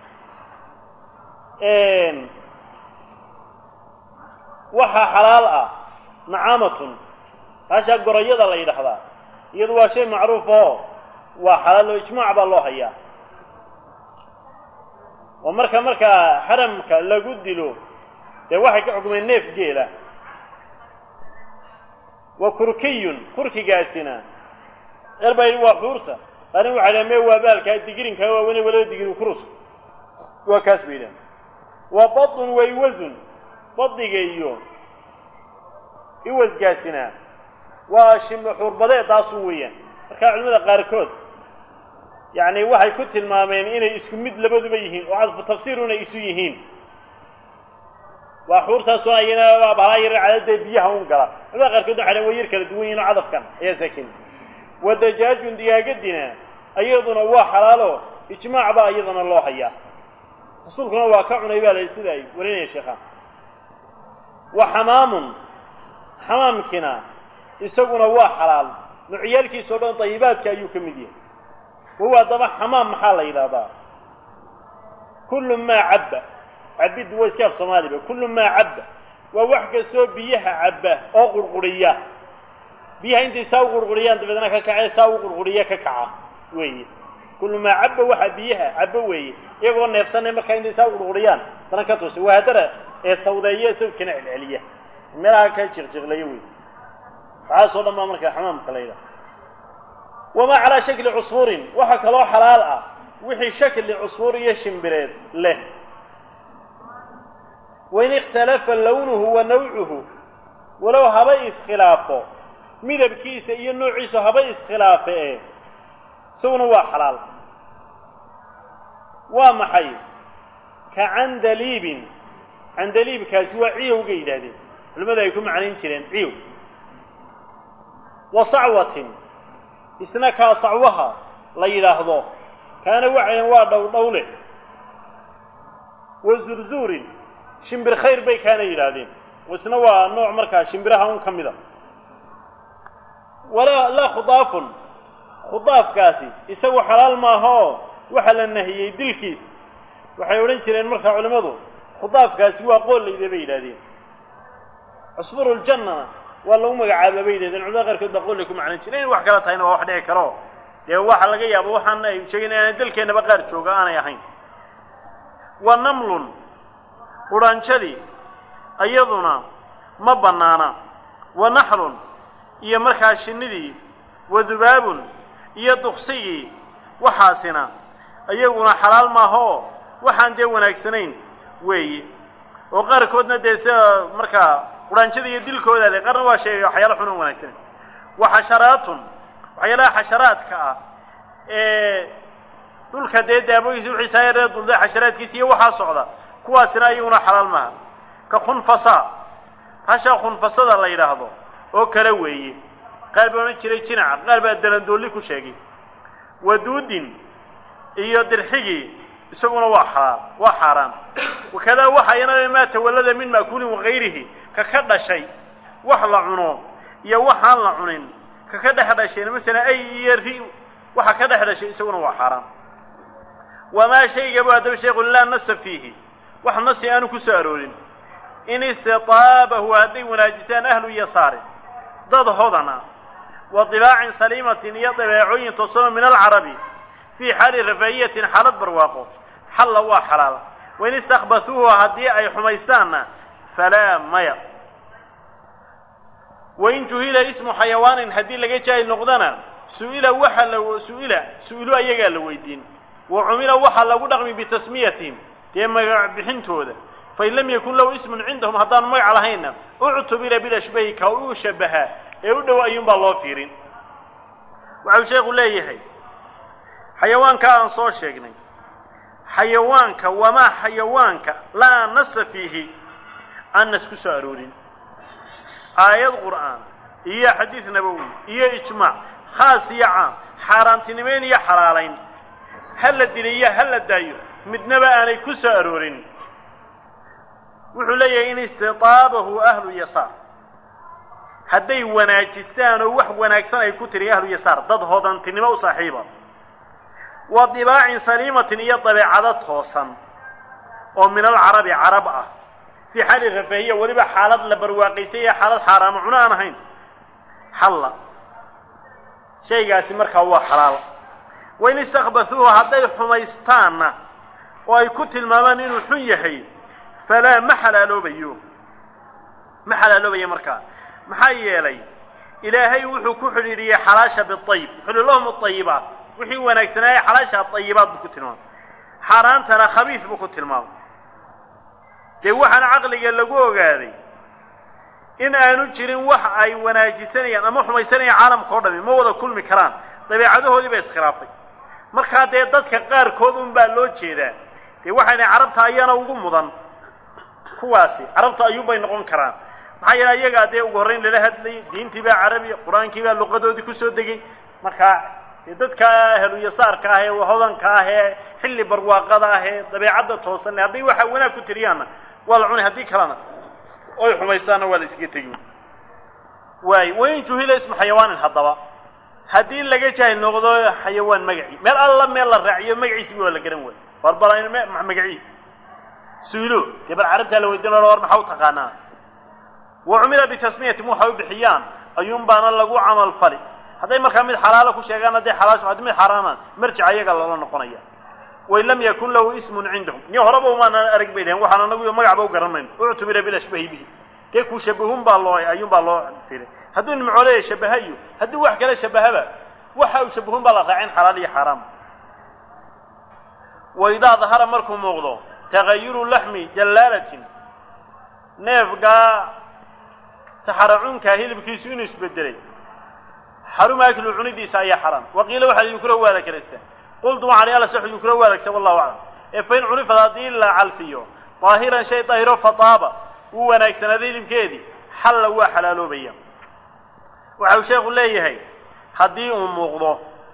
waxaa xalaal ah nacaamatun hashaa gorayada la yidhaahdaa iyadu waa shay macruuf oo waa xalaal oo ijmaac baa loo hayaa oo marka markaa xaramka lagu dilo dee waxay ka xukmeen neef geela wa kurkiyun kurkigaasina eer baa yidhi waa xuurta qaarna waxay dhaha mee waa baalkaa digirinkaa waawene walaba digiri kurus waa kaas bay yidhaha wa badun waywasun badiga iyo iwasgaasina waa shim xuurbadeed taasun weeyaan markaa culimada qaarkood yacni waxay ku tilmaameen inay isku mid labaduba yihiin oo cadfu tafsiiruna isu yihiin waa xuurtaasoo ayana waa bahalaa yar cadadee biyaha un gala culamada qaarkood waxay dhan way yar kala duwan yihin oo cadafkan ayaa saakin wa dajaajun digaagadina iyaduna waa xalaalo ijmaac baa iyadana loo hayaa rasuulkuna waa ka cunay baa la sida ay warinaya sheekhaan wa xamaamun xamaamkina isaguna waa xalaal nucyaalkiisa o dhan dayibaadka ayuu ka mid yahay wawa haddaba xamaam maxaa la yidhahdaa kullu maa cabba cabiddu waa iska af soomaaliba kullu maa cabba waa wax kastoo biyaha cabba oo qurquriya biyaha intay saa u qurquriyaan dabeedna ka kacee saa u qurquriya ka kaca weeye kullu maa cabba waxaa biyaha cabba weeye iyagoo neefsanay markaa intay saa u qurquriyaan dana ka toosa waa haddana ee sawdeeya sawdkana celceliya meelaha ka jiqjiqlaya wey waxaasoo dhan baa markaa xamaamka la yidhaha wamaa calaa shakli cusfuurin waxaa kaloo xalaal ah wixii shakli cusfuur iyo shimbireed leh wain ikhtalafa lawnuhu wa nawcuhu walow haba iskhilaafo midabkiisa iyo noociisu haba iskhilaafe ee isaguna waa xalaal waa maxay ka candaliibin candaliibkaasi waa ciyowga yidhaahdeen culimmadu ay ku macnayn jireen ciyow wa sacwatin isna kaa sacwaha la yidhaahdo kaana waxayan waa dhowdhowle wa zurzuurin shimbir khayr bay kaana yidhaahdeen isna waa nooc markaa shimbiraha un ka mida walaa laa khudaafun khudaafkaasi isagu xalaal maaha oo waxaa la nahiyey dilkiisa waxay odhan jireen markaa culimmadu khudaafkaasi waa qoollayda bay yidhahdeen cusfuruljannana waa lagu magacaaba bay yidhahdeen culamada qaarkood baa qollay ku macnan jire in wax kala tahayna waa wax dhici karo dee waxa laga yaabo waxaan ay sheegin inaana dalkeennaba qaar jooga aanay ahayn wa namlun qudhaanjadii iyaduna ma bannaana wa naxlun iyo markaa shinnidii wa dubaabun iyo duksigii waxaasina iyaguna xalaal maaha oo waxaan dee wanaagsanayn weeye oo qaarkoodna dee sida markaa qudhaanjada iyo dilkooda le qaarna waa sheegay waxyaala xun oo wanaagsanayn wa xasharaatun waxyaalaha xasharaadka ah ee dhulka dee daaboogiisa wixiisa yaree dulda xasharaadkiisa iyo waxaa socda kuwaasina iyaguna xalaal maaha ka khunfasa hasha khunfasada la yidhaahdo oo kale weeye qaar baa odhan jiray jinaca qaar baa dalandoolli ku sheegay waduudin iyo dirxigii isaguna waa xalaal waa xaaraan wakadaa waxa iyana maa tawallada min ma'kuulin wagayrihi ka ka dhashay wax la cuno iyo waxaan la cunin ka ka dhex dhashayna masalan ay iyo ri waxa ka dhex dhashay isaguna waa xaaraan wamaa shaygabu haddaba sheekhu laa nasa fiihi wax nasi aanu ku soo aroorin in istitaabahu hadday wanaajistaan ahlu yasaarin dad hodana wa dibaacin saliimatin iyo dabeecooyin toosano min alcarabi fii xaali rafaahiyatin xaalad barwaaqo xalla waa xalaal wain istakbathuuhu haddii ay xumaystaanna falaa maya wain juhila ismu xayawaanin haddii laga jaahil noqdana su'ila waxa la su'ila su'ilu ayagaa la weydiin wa cumila waxaa lagu dhaqmi bitasmiyatihim dee magac bixintooda fain lam yakun lahu ismun cindahum haddaanu magac lahaynna uctubira bilashbahi ka uu shabahaa ee u dhow ayuunbaa loo fiirin waxau sheekhu leeyahay xayawaanka aan soo sheegnay xayawaanka wamaa xayawaanka laa nasa fiihi aan nas ku soo aroorin aayad qur'aan iyo xadiid nabowi iyo ijmaac khaas iyo caam xaaraantinimayn iyo xalaalayn ha la diliyo ha la daayo midnaba aanay ku soo aroorin wuxuu leeyahay in istitaabahu ahlu yasaar hadday wanaajistaan oo wax wanaagsan ay ku tiri ahlu yasaar dad hodantinimo u saaxiiba wa dibaacin saliimatin iyo dabeecado toosan oo min alcarabi carab ah fii xaali rafaahiya weliba xaalad la barwaaqaysay iyo xaalad xaaraamo cuno aan ahayn xalla shaygaasi markaa waa xalaal wain istakbathuuhu hadday xumaystaanna oo ay ku tilmaamaan inuu xun yahay falaa ma xalaaloobayo ma xalaaloobayo markaa maxaa yeelay ilaahay wuxuu ku xidhiidhiyey xalaasha biayib wuxuu lahum aayibaat wixii wanaagsanaaye xalaasha ayibaat buu ku tilmaamay xaaraantana khabiis buu ku tilmaamay dee waxaana caqliga lagu ogaaday in aanu jirin wax ay wanaajisanayaan ama xumaysanayaan caalamka o dhami ma wada kulmi karaan dabeecadahoodii ba iskhilaafay markaa dee dadka qaarkood un baa loo jeedaa dee waxayna carabta ayana ugu mudan kuwaasi carabta ayuunbay noqon karaan maxaa yeele iyagaa dee ugu horrayn lala hadlayay diintii baa carabiya qur-aankii baa luqadoodii kusoo degay markaa dee dadka heluyasaarka ah ee hodanka ah ee xilli barwaaqada ah ee dabeecadda toosan hadday waxa wanaag ku tiriyaanna waa la cunay haddii kalena oy xumaystaanna waa la iskaga tegi waay wain juhila ismu xayawaanin haddaba haddii laga jaahil noqdo xayawaan magacii meel alla meel la raaciyo magaciisiba waa la garan waayo barbara magacii suilo dee bal carabtaa la weydiin war maxaa u taqaanaa wa cumila bitasmiyatin waxay u bixiyaan ayuun baana lagu camal fali hadday markaa mid xalaalo ku sheegaan hadday xalaasho haddii mid xaaraanaan marjic ayaga lala noqonaya wain lam yakun lahu ismun cindahum ni horeba umaanaan arag bay dhahen waxaan anagu magacba u garan mayno uctumira bilashbahi bihi dee kuu shabahun baa loo ayuun baa loo firay hadduu nimcooleye shabahayo haddii wax kale shabahaba waxa uu shabahun baa la raacin xalaal iyo xaaraam wa idaa dahara markuu muuqdo tagayuru laxmi jallaalatin neefgaa saxaracunkaa hilibkiisu inuu isbedelay xaruma aklu cunidiisa ayaa xaraam waqiila waxaa yukra waa la karaystaa qultu waxaan ala saxu yukra waa lagsa wallahu aclam ee fain cunifad haddii la calfiyo daahiran shay daahiro fataaba wuu wanaagsanaaday hilibkeedii xalla waa xalaaloobaya waxa uu sheekhu leeyahay haddii uu muuqdo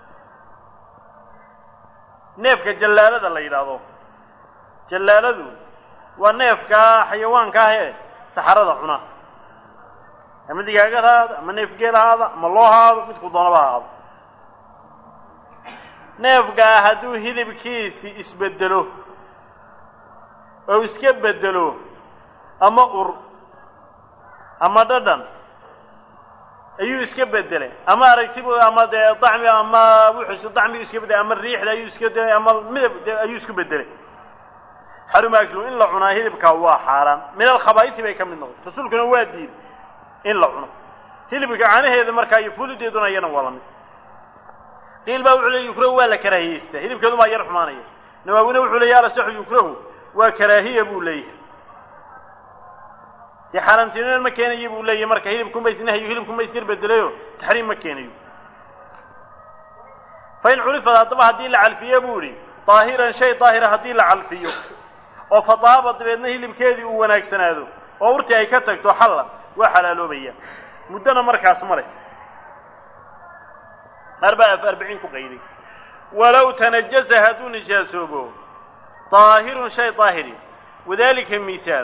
neefka jallaalada la yidhaahdo jallaaladu waa neefkaa xayawaanka ah ee saxarada cuna ama digaagad ha ahaado ama neef geel ha ahaado ama loo haado midku doonaba ha ahaado neefkaa hadduu hilibkiisi isbedelo oo iska bedelo ama ur ama dhadhan ayuu iska bedelay ama aragtibu ama dee dacmi ama wuxuu dacmigu iska bedelay ama riixda ayuu iska bedelay ama midab ayuu isku bedelay xaruma aklu in la cunaa hilibkaa waa xaaraan min alkhabaaisi bay ka mid noqotay rasuulkuna waa diiday in la cuno hilibka caanaheeda markaa iyo fulideeduna iyana waa la mid qiil baa wuxuu leey yukrahu waa la karaahiyeystaa hilibkeedu baa yar xumaanaya nawaawina wuxuu leeya ala saxu yukrahu waa karaahiya buu leeyahay dee xaaraamtinimad ma keenayo buu leeyahay marka hilibkunba isnahyo hilibkunba iskar bedelayo taxriim ma keenayo fa in curifad haddaba haddii la calfiyo buu idhi daahiran shay daahira haddii la calfiyo oo fadaaba dabeedna hilibkeedii uu wanaagsanaado oo urtii ay ka tagto xalla waa xalaaloobaya muddona markaas ma leh qaar baa af arbiciin ku qayday walow tanajasa hadduu nijaasoobo daahirun shay daahiri wadalika mihaal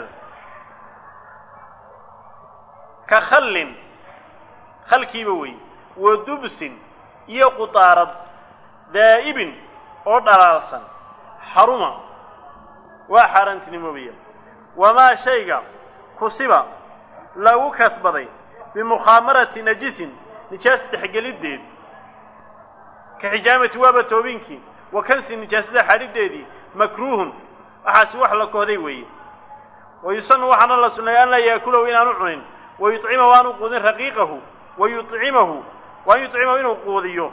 ka khallin khalkiiba wey wa dubsin iyo qudaarad daa'ibin oo dhalaalsan xaruma waa xaaraantinimoobaya wamaa shayga kusiba lagu kasbaday bimukhaamarati najisin nijaas dhexgeliddeed ka xijaamati waaba toobinkii wa kansi nijaasada xadhiddeedii makruuhun waxaasi wax la kohday weeye wa yusanu waxaana la sunnay an laa yaakulahu inaanu cunin wa yuطcima waanu quudin raqiiqahu wa yucimahu waan yucimahu inuu quudiyo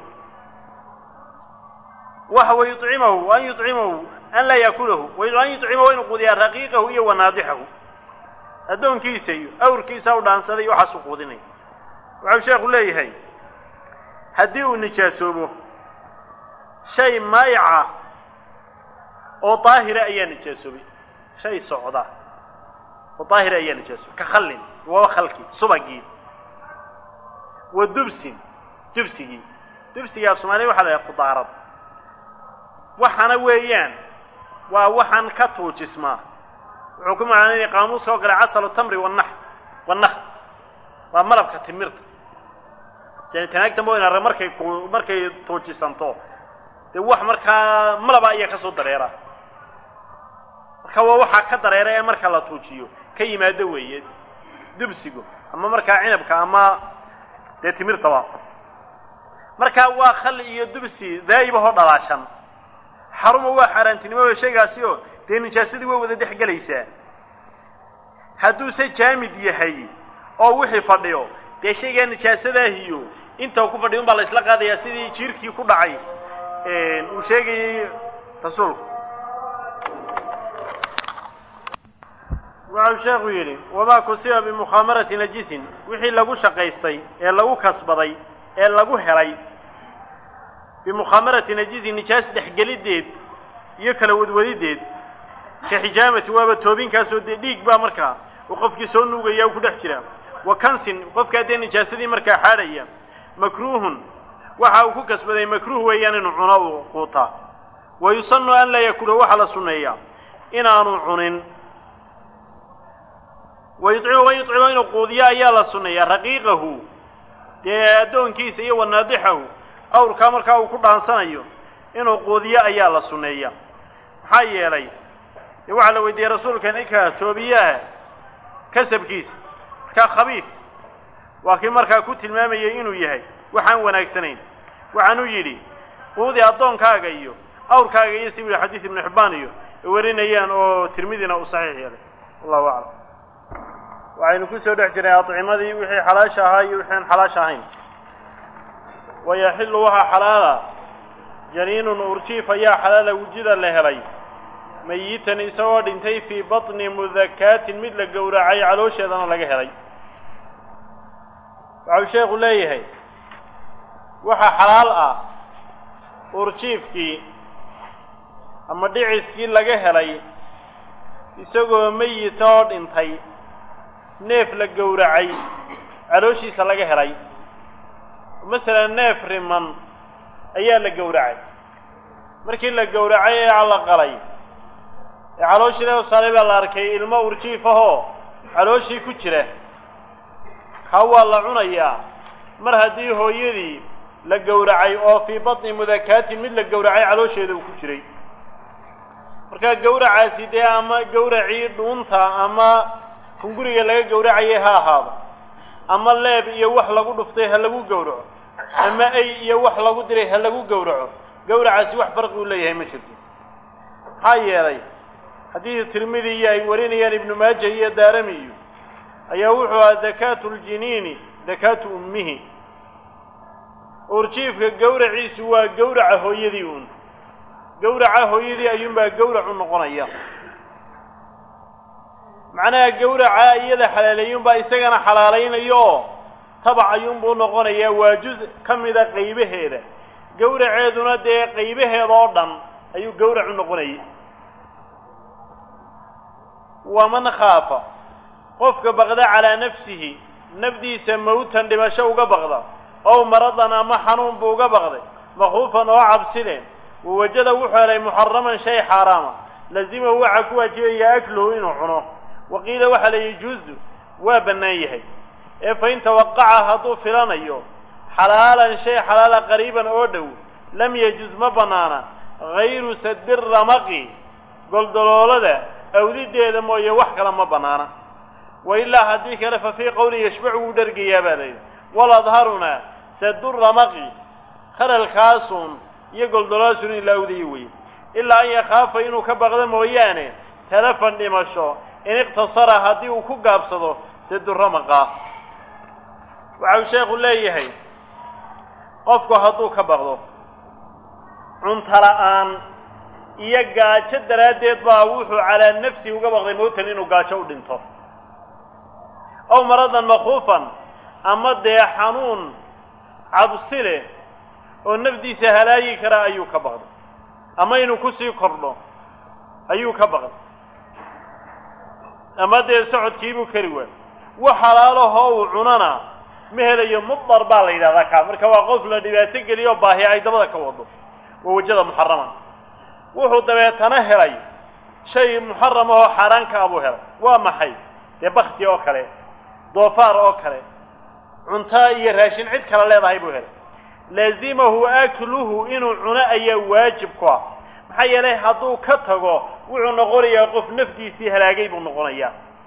waxa wa yucimahu an yucimahu an laa yaakulahu an yucimahu inuu quudiyaa raqiiqahu iyo wanaadixahu addoonkiisa iyo awrkiisa u dhaansaday waxaasuu quudinaya waxau sheekhu leeyahay haddii uu nijaasoobo shay maayaca oo daahira ayaa nijaasoobay shay socda oo daahira ayaa nijaasoobay ka khallin waa khalkii subagii wa dubsin dubsigii dubsigii af soomaliya waxa la yhaha qudaarad waxana weeyaan waa waxaan ka tuujismaa wuxuu ku macnaynaya qaamuuska oo kale casalu tamri wanax wanax waa malabka timirta tanaagtan ba markay markay tuujisanto dee wax markaa malaba ayaa ka soo dareera marka waa waxaa ka dareera ee marka la tuujiyo ka yimaado weeye dubsigu ama markaa cinabka ama dee timirtaba markaa waa khali iyo dubsi daa'ibahoo dhalaashan xaruma waa xaaraantinimoba shaygaasi oo dee nijaasadii way wada dhex gelaysaa hadduuse jaamid yahay oo wixii fadhiyo dee shaygaa nijaasadaahiyo inta ku fadhiyo un baa la isla qaadayaa sidii jiirkii ku dhacay uu sheegayey rasuulku waxau sheekhu yidhi wamaa kusiba bimukhaamarati najisin wixii lagu shaqaystay ee lagu kasbaday ee lagu helay bimukhamarati najizi nijaas dhexgelideed iyo kala wadwadideed ka xijaamati waaba toobinkaasoo dee dhiig baa markaa uu qofkii soo nuugaya u ku dhex jira wa kansin qofkaa dee nijaasadii markaa xaadhaya makruuhun waxa uu ku kasbaday makruuh weeyaan inuu cuno uu quutaa wa yusanu an laa yakula waxaa la sunneeyaa inaanu cunin wa yucimu wa yucimu inuu quudiyo ayaa la sunneeyaa raqiiqahu dee addoonkiisa iyo wanaadixahu awrkaa markaa uu ku dhaansanayo inuu quudiyo ayaa la sunneeyaa maxaa yeelay dee waxaa la weydiiyey rasuulka ninka toobiyaha kasabkiisa markaa khabiid waa kii markaa ku tilmaamayay inuu yahay waxaan wanaagsanayn waxaanuu yidhi quudi addoonkaaga iyo awrkaaga iyo si wili xadiid ibnu xibbaan iyo ay warinayaan oo tirmidina uu saxiix yeelay wallahu aclam waxaynu ku soo dhex jirnay adcimadii wixii xalaasha ahaa iyo wixii aan xalaasha ahayn wayaxillu waxaa xalaala janiinun urjiif ayaa xalaala wujida la helay mayitan isagoo dhintay fii batni mudakaatin mid la gowracay caloosheedana laga helay waxau sheekhu leeyahay waxaa xalaal ah urjiifkii ama dhiciskii laga helay isagoo meyita oo dhintay neef la gowracay calooshiisa laga helay masalan neef riman ayaa la gowracay markii la gowracay ee la qalay ee calooshii laga saaray baa la arkay ilmo urjiif ahoo calooshii ku jira kaa waa la cunayaa mar haddii hooyadii la gowracay oo fii batni mudakaatin mid la gowracay caloosheeda uu ku jiray markaa gowracaasi dee ama gowracii dhuunta ama hunguriga laga gowracayay ha ahaado ama leeb iyo wax lagu dhuftay ha lagu gowraco ama ay iyo wax lagu diray ha lagu gowraco gowracaasi wax farqi uu leeyahay ma jirto maxaa yeelay haddii tirmidi iyo ay warinayaan ibnu maaja iyo daarami iyo ayaa wuxuu ahaa dakaatu ljiniini dakaatu ummihi urjiifka gowraciisu waa gowraca hooyadii uun gowraca hooyadii ayuunbaa gowrac u noqonaya macnaha gowraca iyada xalaaleeyuunbaa isagana xalaalaynayo oo tabac ayuunbuu noqonayaa waa juz ka mida qaybaheeda gowraceeduna dee qaybaheeda oo dhan ayuu gowrac u noqonayay waman khaafa qofka baqda calaa nafsihi nafdiisa mawtan dhimasho uga baqda ow maradan ama xanuun buu uga baqday makhuufan oo cabsile wawajada wuxuu helay muxaraman shay xaaraama lazimahu waxaa ku waajibaya akluhu inuu cuno waqiila waxaa la yajuuzu waa bannaan yahay ee fain tawaqaca hadduu filanayo xalaalan shay xalaala qariiban oo dhow lam yajuz ma bannaana hayru sadi ramaqi goldoloolada awdideeda mooye wax kale ma bannaana wa ilaa haddii kale fa fii qowlin yashbacu wuu dhergayaa baa layidhi waladharuna sadu ramaqi kharalkaasuun iyo goldolaasun in la awdayo weye ilaa an yakhaafa inuu ka baqdo mooyaane talafan dhimasho in iqtasara haddii uu ku gaabsado sadu ramaqa waxa uu sheekhu leeyahay qofku hadduu ka baqdo cunto la'aan iyo gaajo daraaddeed baa wuxuu calaa nafsi uga baqday mowtan inuu gaajo u dhinto ow maradan makhuufan ama dee xanuun cabsi leh oo nafdiisa halaayi kara ayuu ka baqday ama inuu kusii kordho ayuu ka baqday ama dee socodkiibuu kari waay wax halaalahoo uu cunana ma helayo mudar baa la yidhahdaa kaa marka waa qof la dhibaato geliyo baahi ay dabada ka wado waa wajada muxaraman wuxuu dabeetana helay shay muxaram ahoo xaaraanka abuu helay waa maxay dee bakti oo kale doofaar oo kale cunto iyo raashin cid kale leedahay buu helay laazimahu akluhu inuu cuno ayaa waajib ku ah maxaa yeelay hadduu ka tago wuxuu noqonayaa qof nafdiisii halaagay buu noqonayaa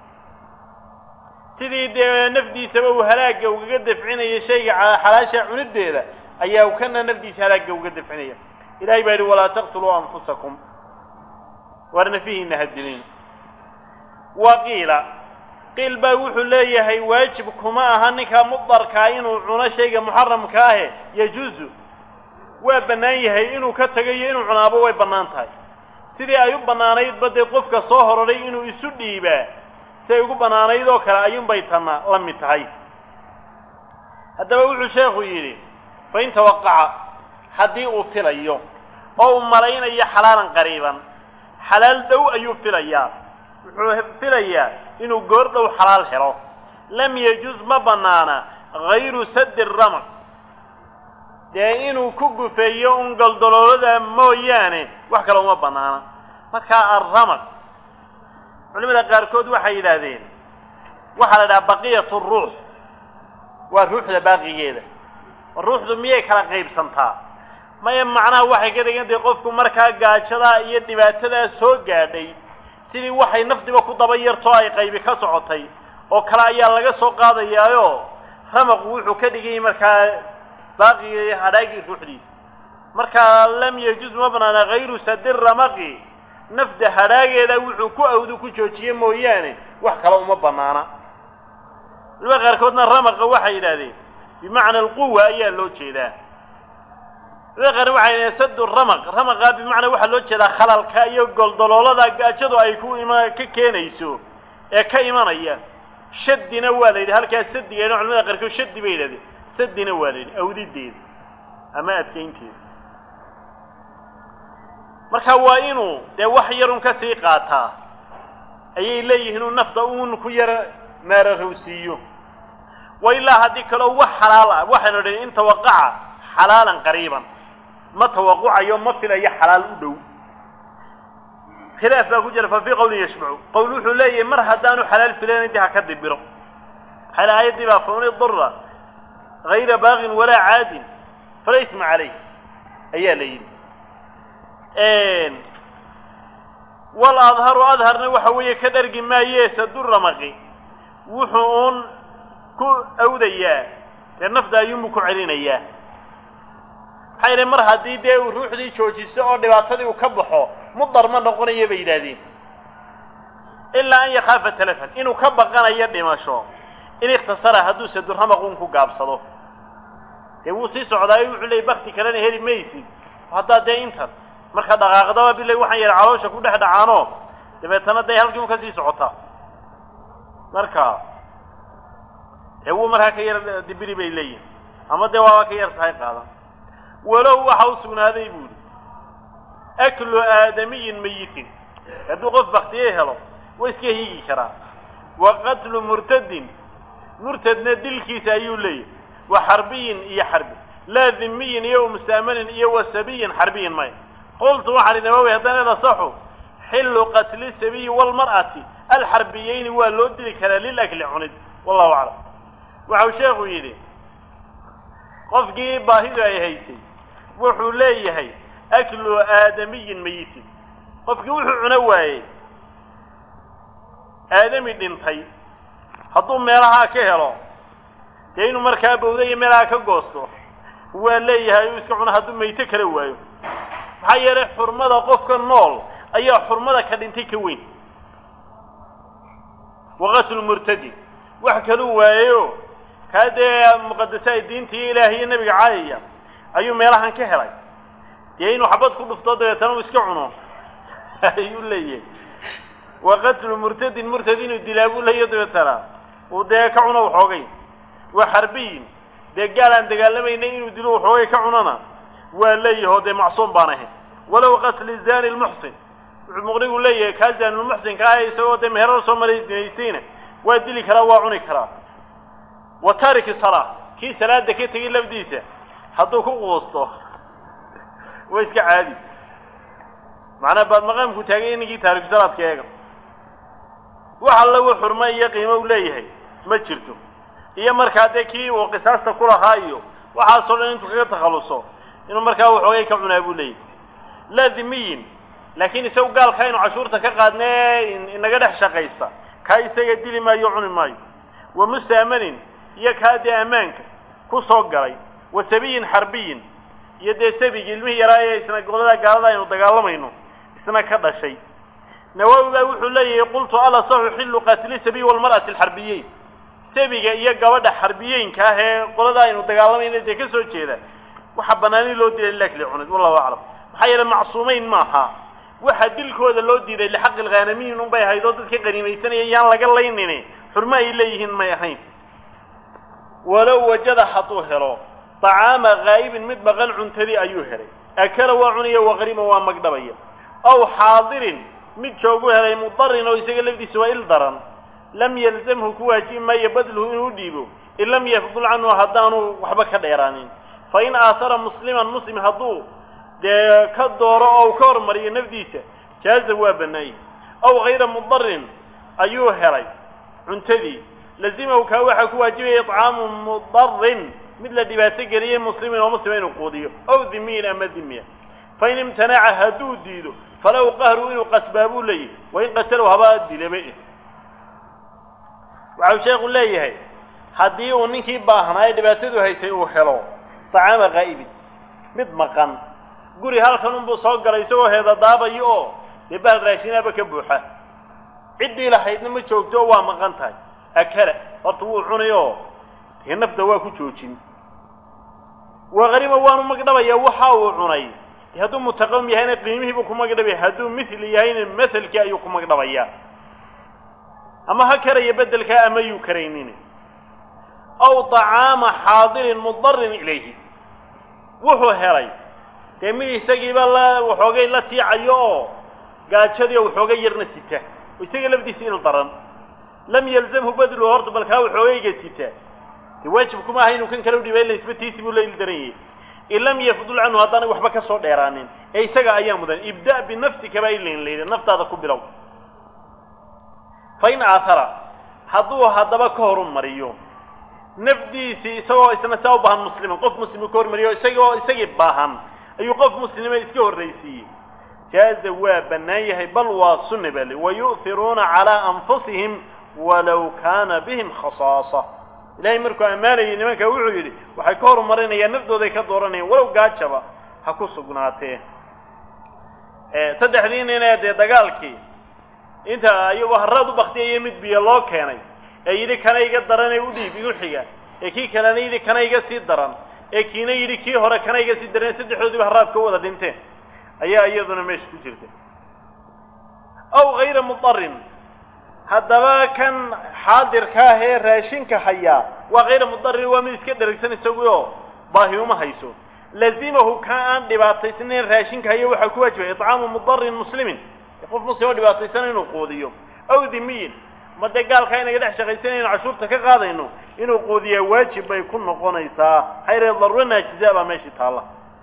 sidii dee nafdiisaba uu halaagga ugaga dafcinaya shayga xalaasha cunideeda ayaa kana nafdiisa halaagga uga dafcinaya ilahay baa yidhi walaa taqtuluu anfusakum waar nafihiina hadilin wa qiila qiil baa wuxuu leeyahay waajib kuma aha ninkaa mudarkaa inuu cuno shayga muxaramka ahe yajuuzu waa bannaan yahay inuu ka tagayo inuu cunaabo way bannaan tahay sidii ay u bannaanaydba dee qofka soo hororay inuu isu dhiibaa si ay ugu bannaanayd oo kale ayuunbay tana la mid tahay haddaba wuxuu sheekhu yidhi fain tawaqaca haddii uu filayo oo uu malaynayo xalaalan qariiban xalaal dhow ayuu filayaa wuxuu filayaa inuu goor dhow xalaal helo lam yajuz ma bannaana hayru saddi ramaq dee inuu ku gufeeyo un goldoloolada mooyaane wax kale uma bannaana markaa alramaq culimada qaarkood waxay yidhaahdeen waxaa la idhaha baqiyatu ruux waa ruuxda baaqigeeda ruuxdu miyay kala qaybsantaa maya macnaha waxay ka dhigan tahay qofku markaa gaajadaa iyo dhibaatadaa soo gaadhay sidii waxay nafdiba ku daba yartoo ay qaybi ka socotay oo kale ayaa laga soo qaadayaayo ramaqu wuxuu ka dhiganyay markaa baaqiga iyo hadhaagii ruuxdiisa markaa lam yajuz ma banaana hayru sadi ramaqi nafda hadhaageeda wuxuu ku awdu ku joojiye mooyaane wax kale uma banaana culimada qaarkoodna ramaqa waxay yidhahdeen bimacna alquwa ayaa loo jeedaa culimada qaarna waxay yidhahdeen sadu ramaq ramaqa bimacnaa waxaa loo jeedaa khalalka iyo goldoloolada gaajadu ay ku ima ka keenayso ee ka imanaya shadina waa la yidhi halkaa sadigeena culimada qaarkood shadi bay yidhahdeen sadina waa la yidhi awdideeda ama adkaynteeda marka waa inuu dee wax yarun ka sii qaataa ayay leeyihiin uu nafta uun ku yara maararowsiiyo wa ilaa haddii kaleo wax xalaal ah waxaynu idhi in tawaqaca xalaalan qariiban ma tawaqucayo ma filayo xalaal u dhow khilaaf baa ku jira fa fii qawlin yashmacu qowl wuxuu leeyahay mar haddaanu xalaal filayna dii ha ka dibiro maxay aayaddii baa faman idura hayra baaqin walaa caadin fala isma calayh ayaa la yidhi wal adharu adharna waxa weeye ka dhargi maaye saduramaqi wuxuu uun ku awdayaa dee nafda ayuunbu ku celinayaa maxaa yidhi mar haddii dee uu ruuxdii joojiso oo dhibaatadii uu ka baxo mudar ma noqonayo bay yidhaahdeen ilaa an yakhaafa talafan inuu ka baqanayo dhimasho in ikhtasara hadduu saduramaq uun ku gaabsado dee wuu sii socdaayo wuxuu leeyay bakti kalena heli maysid haddaa dee intan marka dhaqaaqdaba bilay waxaan yidhi caloosha ku dhex dhacaanoo dabeetana dee halkii un ka sii socotaa marka dee wuu markaa ka yar dibiri bay leeyihin ama dee waaba ka yar sahay qaadan walow waxa u sugnaaday buu yidhi aklu aadamiyin mayitin hadduu qof baktiye helo waa iska hiigi karaa wa qatlu murtadin murtadna dilkiisa ayuu leeyahy wa xarbiyin iyo xarbi laa dhimiyin iyo mustaamanin iyo wa sabiyin xarbiyin maya qultu waxaan idhi nawawi haddana nasaxu xillu qatli sabiyi walmar'ati alxarbiyeyni waa loo dili karaa lilakli cunid wallahu aclam waxau sheekhu yidhi qofkii baahidu ay haysay wuxuu leeyahay aklu aadamiyin mayitin qofkii wuxuu cuno waayey aadami dhintay hadduu meelahaa ka helo dee inuu markaa bawda iyo meelaha ka goosto waa leeyahay uu iska cuno hadduu mayto kala waayo maxaa yeelay xurmada qofka nool ayaa xurmada ka dhintay ka weyn waqatlu murtadi wax kaluu waayeyo kaa dee muqadasaha diinta iyo ilaahay iyo nebiga caayaya ayuu meelahan ka helay dee inuu xabad ku dhufto dabeetana uu iska cuno ayuu leeyahay waqatlu murtadin murtad inuu dilaa buu leeyahy dabeetana uu dee ka cuno waxoogay waa xarbiyin dee gaal aan dagaalamayna inuu dilo waxoogay ka cunona waa leeyaho dee macsuum baan ahayn walow qatli zani lmuxsin wuxuu muqnigu leeyahay kaa zanilmuxsinka ah isagoo dee meherar soo maray zinaystayna waa dili karaa waa cuni karaa wa taariki salaa kii salaada ka tegay lafdiisa hadduu ku quusto waa iska caadi macnaa baad maqaamku taagay ininkii taariku salaadka eega wax alla uu xurmo iyo qiimo u leeyahay ma jirto iyo markaa dee kii uu qisaasta ku lahaa iyo waxaasoo dhan intuu kaga takhalluso inuu markaa waxoogay ka cunaa buu leeyahay laa dhimiyin laakiin isagu gaalkaa inu cashuurta ka qaadnee inaga dhex shaqaysta kaa isaga dili maayo cuni maayo wa mustaamanin iyo kaa dee ammaanka ku soo galay wa sabiyin xarbiyin iyo dee sabigi ilmihii yaraa ee isna goladaa gaalada aynu dagaalamayno isna ka dhashay nawawi baa wuxuu leeyahay qultu ala saxu xillu qaatili sabiy walmar'ati alxarbiyeyn sabiga iyo gabadha xarbiyeynka ah ee qolada aynu dagaalamayno dee ka soo jeeda waxaa banaani loo dilay lilakli cunid wallahu aclam maxaa yeele macsuumeyn maaha waxaa dilkooda loo diiday lixaqi lghanamiyin unbay ahayd oo dadka qanimaysanaya yaan laga laynini xurmo ay leeyihiin may ahayn walow wajada hadduu helo طacaama haa'ibin mid maqan cuntadii ayuu helay akala waa cunaya waqrima waa magdhabaya aw xaadirin mid joogu helay mudarin oo isaga lafdiisa waa il daran lam yalzamhu ku waajibi maayo badluhu inuu dhiibo in lam yafdul canhu haddaanu waxba ka dheeraanin fa in aahara musliman muslim hadduu dee ka dooro oo ka hormariyo nafdiisa jaaza waa bannaayey aw hayra mudarin ayuu helay cuntadii lazimahu kaa waxaa ku waajibaya icaamu mudarin mid la dhibaato geliyey muslimin oo muslima inuu quudiyo aw dimiyin ama dimiya fain imtanaca hadduu diido falow qahru inuu qasbaa buu leeyahy wain qatalow habaa dilaba waxau sheekhu leeyahay haddii uu ninkii baahnaa ee dhibaatadu haysay uu helo tacaama qaa'ibin mid maqan guri halkan unbuu soo galay isagoo heedadaabayo oo dee bahal raashinaaba ka buuxa ciddii lahaydna ma joogto oo waa maqan tahay akala horta wuu cunay oo dee nafta waa ku joojin waqarima waanu magdhabayaa waxa uu cunay dee hadduu mutaqawim yahayna qiimihiibuu ku magdhabaya hadduu mithli yahayna maselkii ayuu ku magdhabayaa ama ha karaya beddelkaa ama yuu karaynin aw طacaama xaadirin mudarin ilayhi wuxuu helay dee mid isagiiba la waxoogay la tiicayo oo gaajadii oo waxoogay yarna sita oo isaga lafdiisa il daran lam yalzamhu badlu horta balkaa waxoogayga sita dee waajib kuma aha inuu kan kale udhiba ila isbatiisi buu la il daran yahay in lam yafdul canhu haddaanay waxba ka soo dheeraanin ee isaga ayaa mudan ibda' binafsika baa ilain layidhi naftaada ku bilow fa in aahara hadduu haddaba ka horu mariyo nafdiisii isagoo isna saa u baahan musliman qof muslimu ka hormariyo isagoo isagii baahan ayuu qof muslima iska horraysiiyey jaaza waa bannaan yahay bal waa sunna baa li wayu'hiruuna calaa anfusihim walow kaana bihim khasaasa ilahay markuu ammaanayay nimanka wuxuu yidhi waxay ka horumarinayaan naftooday ka dooranayaan walow gaajaba ha ku sugnaatee saddexdii ninee dee dagaalkii inta iyagoo harraad u baktiyaya mid biyo loo keenay ee yidhi kana iga daran ee u dhiib igu xiga ee kii kalena yidhi kana iga sii daran ee kiina yidhi kii hore kana iga sii daran saddexdoodiiba harraad ka wada dhinteen ayaa iyaduna meesha ku jirta aw hayra mudarin haddaba kan xaadirka ah ee raashinka hayaa waa hayra mudarin waa mid iska dheragsan isaguoo baahi uma hayso lazimahu ka aan dhibaataysnayn raashinka haya waxaa ku waajibaya icaamu mudarin muslimin qof muslim oo dhibaataysana inuu quudiyo aw dimiyin ma dee gaalkaa inaga dhex shaqaysanayno cashuurta ka qaadayno inuu quudiyaa waajib bay ku noqonaysaa hayre daruura naajiza baa meeshii taalla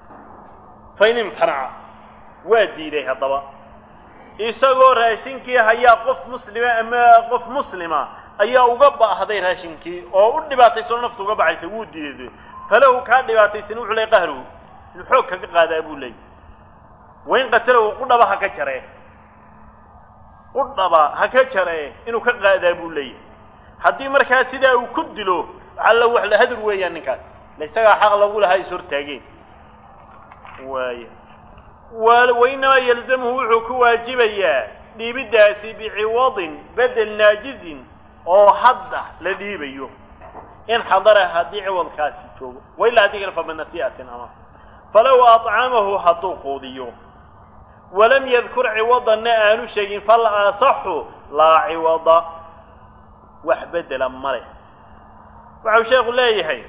fa in imtanaca waa diiday haddaba isagoo raashinkii hayaa qof muslima ama qof muslima ayaa uga baahday raashinkii oo u dhibaataysano naftu uga baxaysa wuu diiday falahu kaa dhibaataysan wuxuu ley qahruhu inuu xoog kaga qaadaa buu leeyay wain qatalow qudhaba ha ka jaree qudhaba ha ka jaree inuu ka qaadaa buu leeyahay haddii markaa sidaa uu ku dilo alla wax la hadur weeyaan ninkaas la isagaa xaq lagu lahaa is hortaageen waaya wainamaa yalzamhu wuxuu ku waajibayaa dhiibiddaasi biciwadin bedel naajizin oo hadda la dhiibayo in xadara haddii ciwadkaasi joogo wailaa haddii kale fa binasii'atin ama falow acamahu hadduu quudiyo walam yadkur ciwadanna aanu sheegin fal asaxu laa ciwada wax bedela ma leh waxau sheekhu leeyahay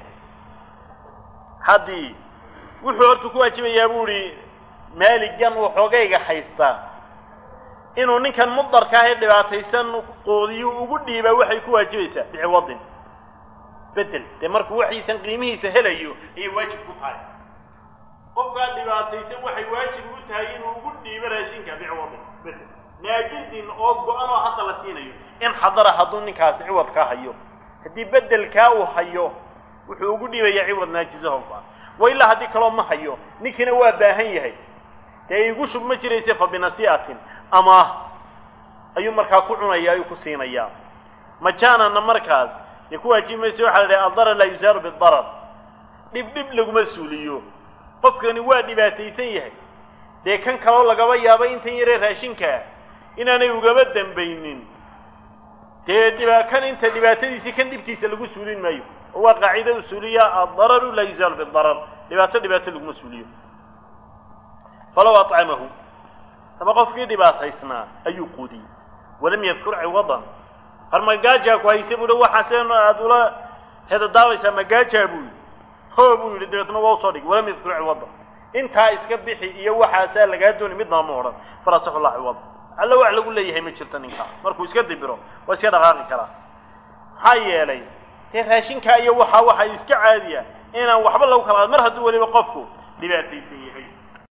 haddii wuxuu horta ku waajibayaa buu idhi maaligan waxoogayga haystaa inuu ninkan mudarka ah ee dhibaataysan quudiyo ugu dhiibaa waxay ku waajibaysaa biciwadin bedel dee markuu waxiisan qiimihiisa helayo ayay waajib ku tahay qofkaa dhibaataysan waxay waajib u tahay inuu ugu dhiibo raashinka biciwadin bedel naajizin oo go-an oo hadda la siinayo in xadara hadduu ninkaasi ciwadkaa hayo haddii bedelkaa uu hayo wuxuu ugu dhiibayaa ciwad naajizaho go-an wa ilaa haddii kaloo ma hayo ninkiina waa baahan yahay dee igu shub ma jirayse fa binasii'atin ama ayuu markaa ku cunaya ayuu ku siinayaa majaanana markaas dee ku waajibi mayso waxaa la dhahay addarar laa yusaaru bidarar dhib dhib laguma suuliyo qofkani waa dhibaataysan yahay dee kan kaloo lagaba yaabo intan yaree raashinkaa inaanay ugaba dambaynin dee dhiba kan inta dhibaatadiisii kan dhibtiisa lagu suulin maayo oo waa qaacida usuuliya addararu laa yuzaalu bidarar dhibaato dhibaato laguma suuliyo falow acamahu ama qofkii dhibaataysnaa ayuu quudiyey walam yadkur ciwadan har magaajaa ku hayse buu hi waxaase aada ula hedadaabaysaa magaajaa buu yidhi hoo buu yidhi dabeetna waa usoo dhig walam yadkur ciwada intaa iska bixi iyo waxaasaa lagaa dooni midnaba ma odhan falasaxu llah ciwada alla wax lagu leeyahay ma jirto ninkaa markuu iska dibiro waa iska dhaqaaqi karaa maxaa yeelay dee raashinkaa iyo waxaa waxa iska caadiya inaan waxba lagu kala qaad mar hadduu weliba qofku dhibaataysan yahay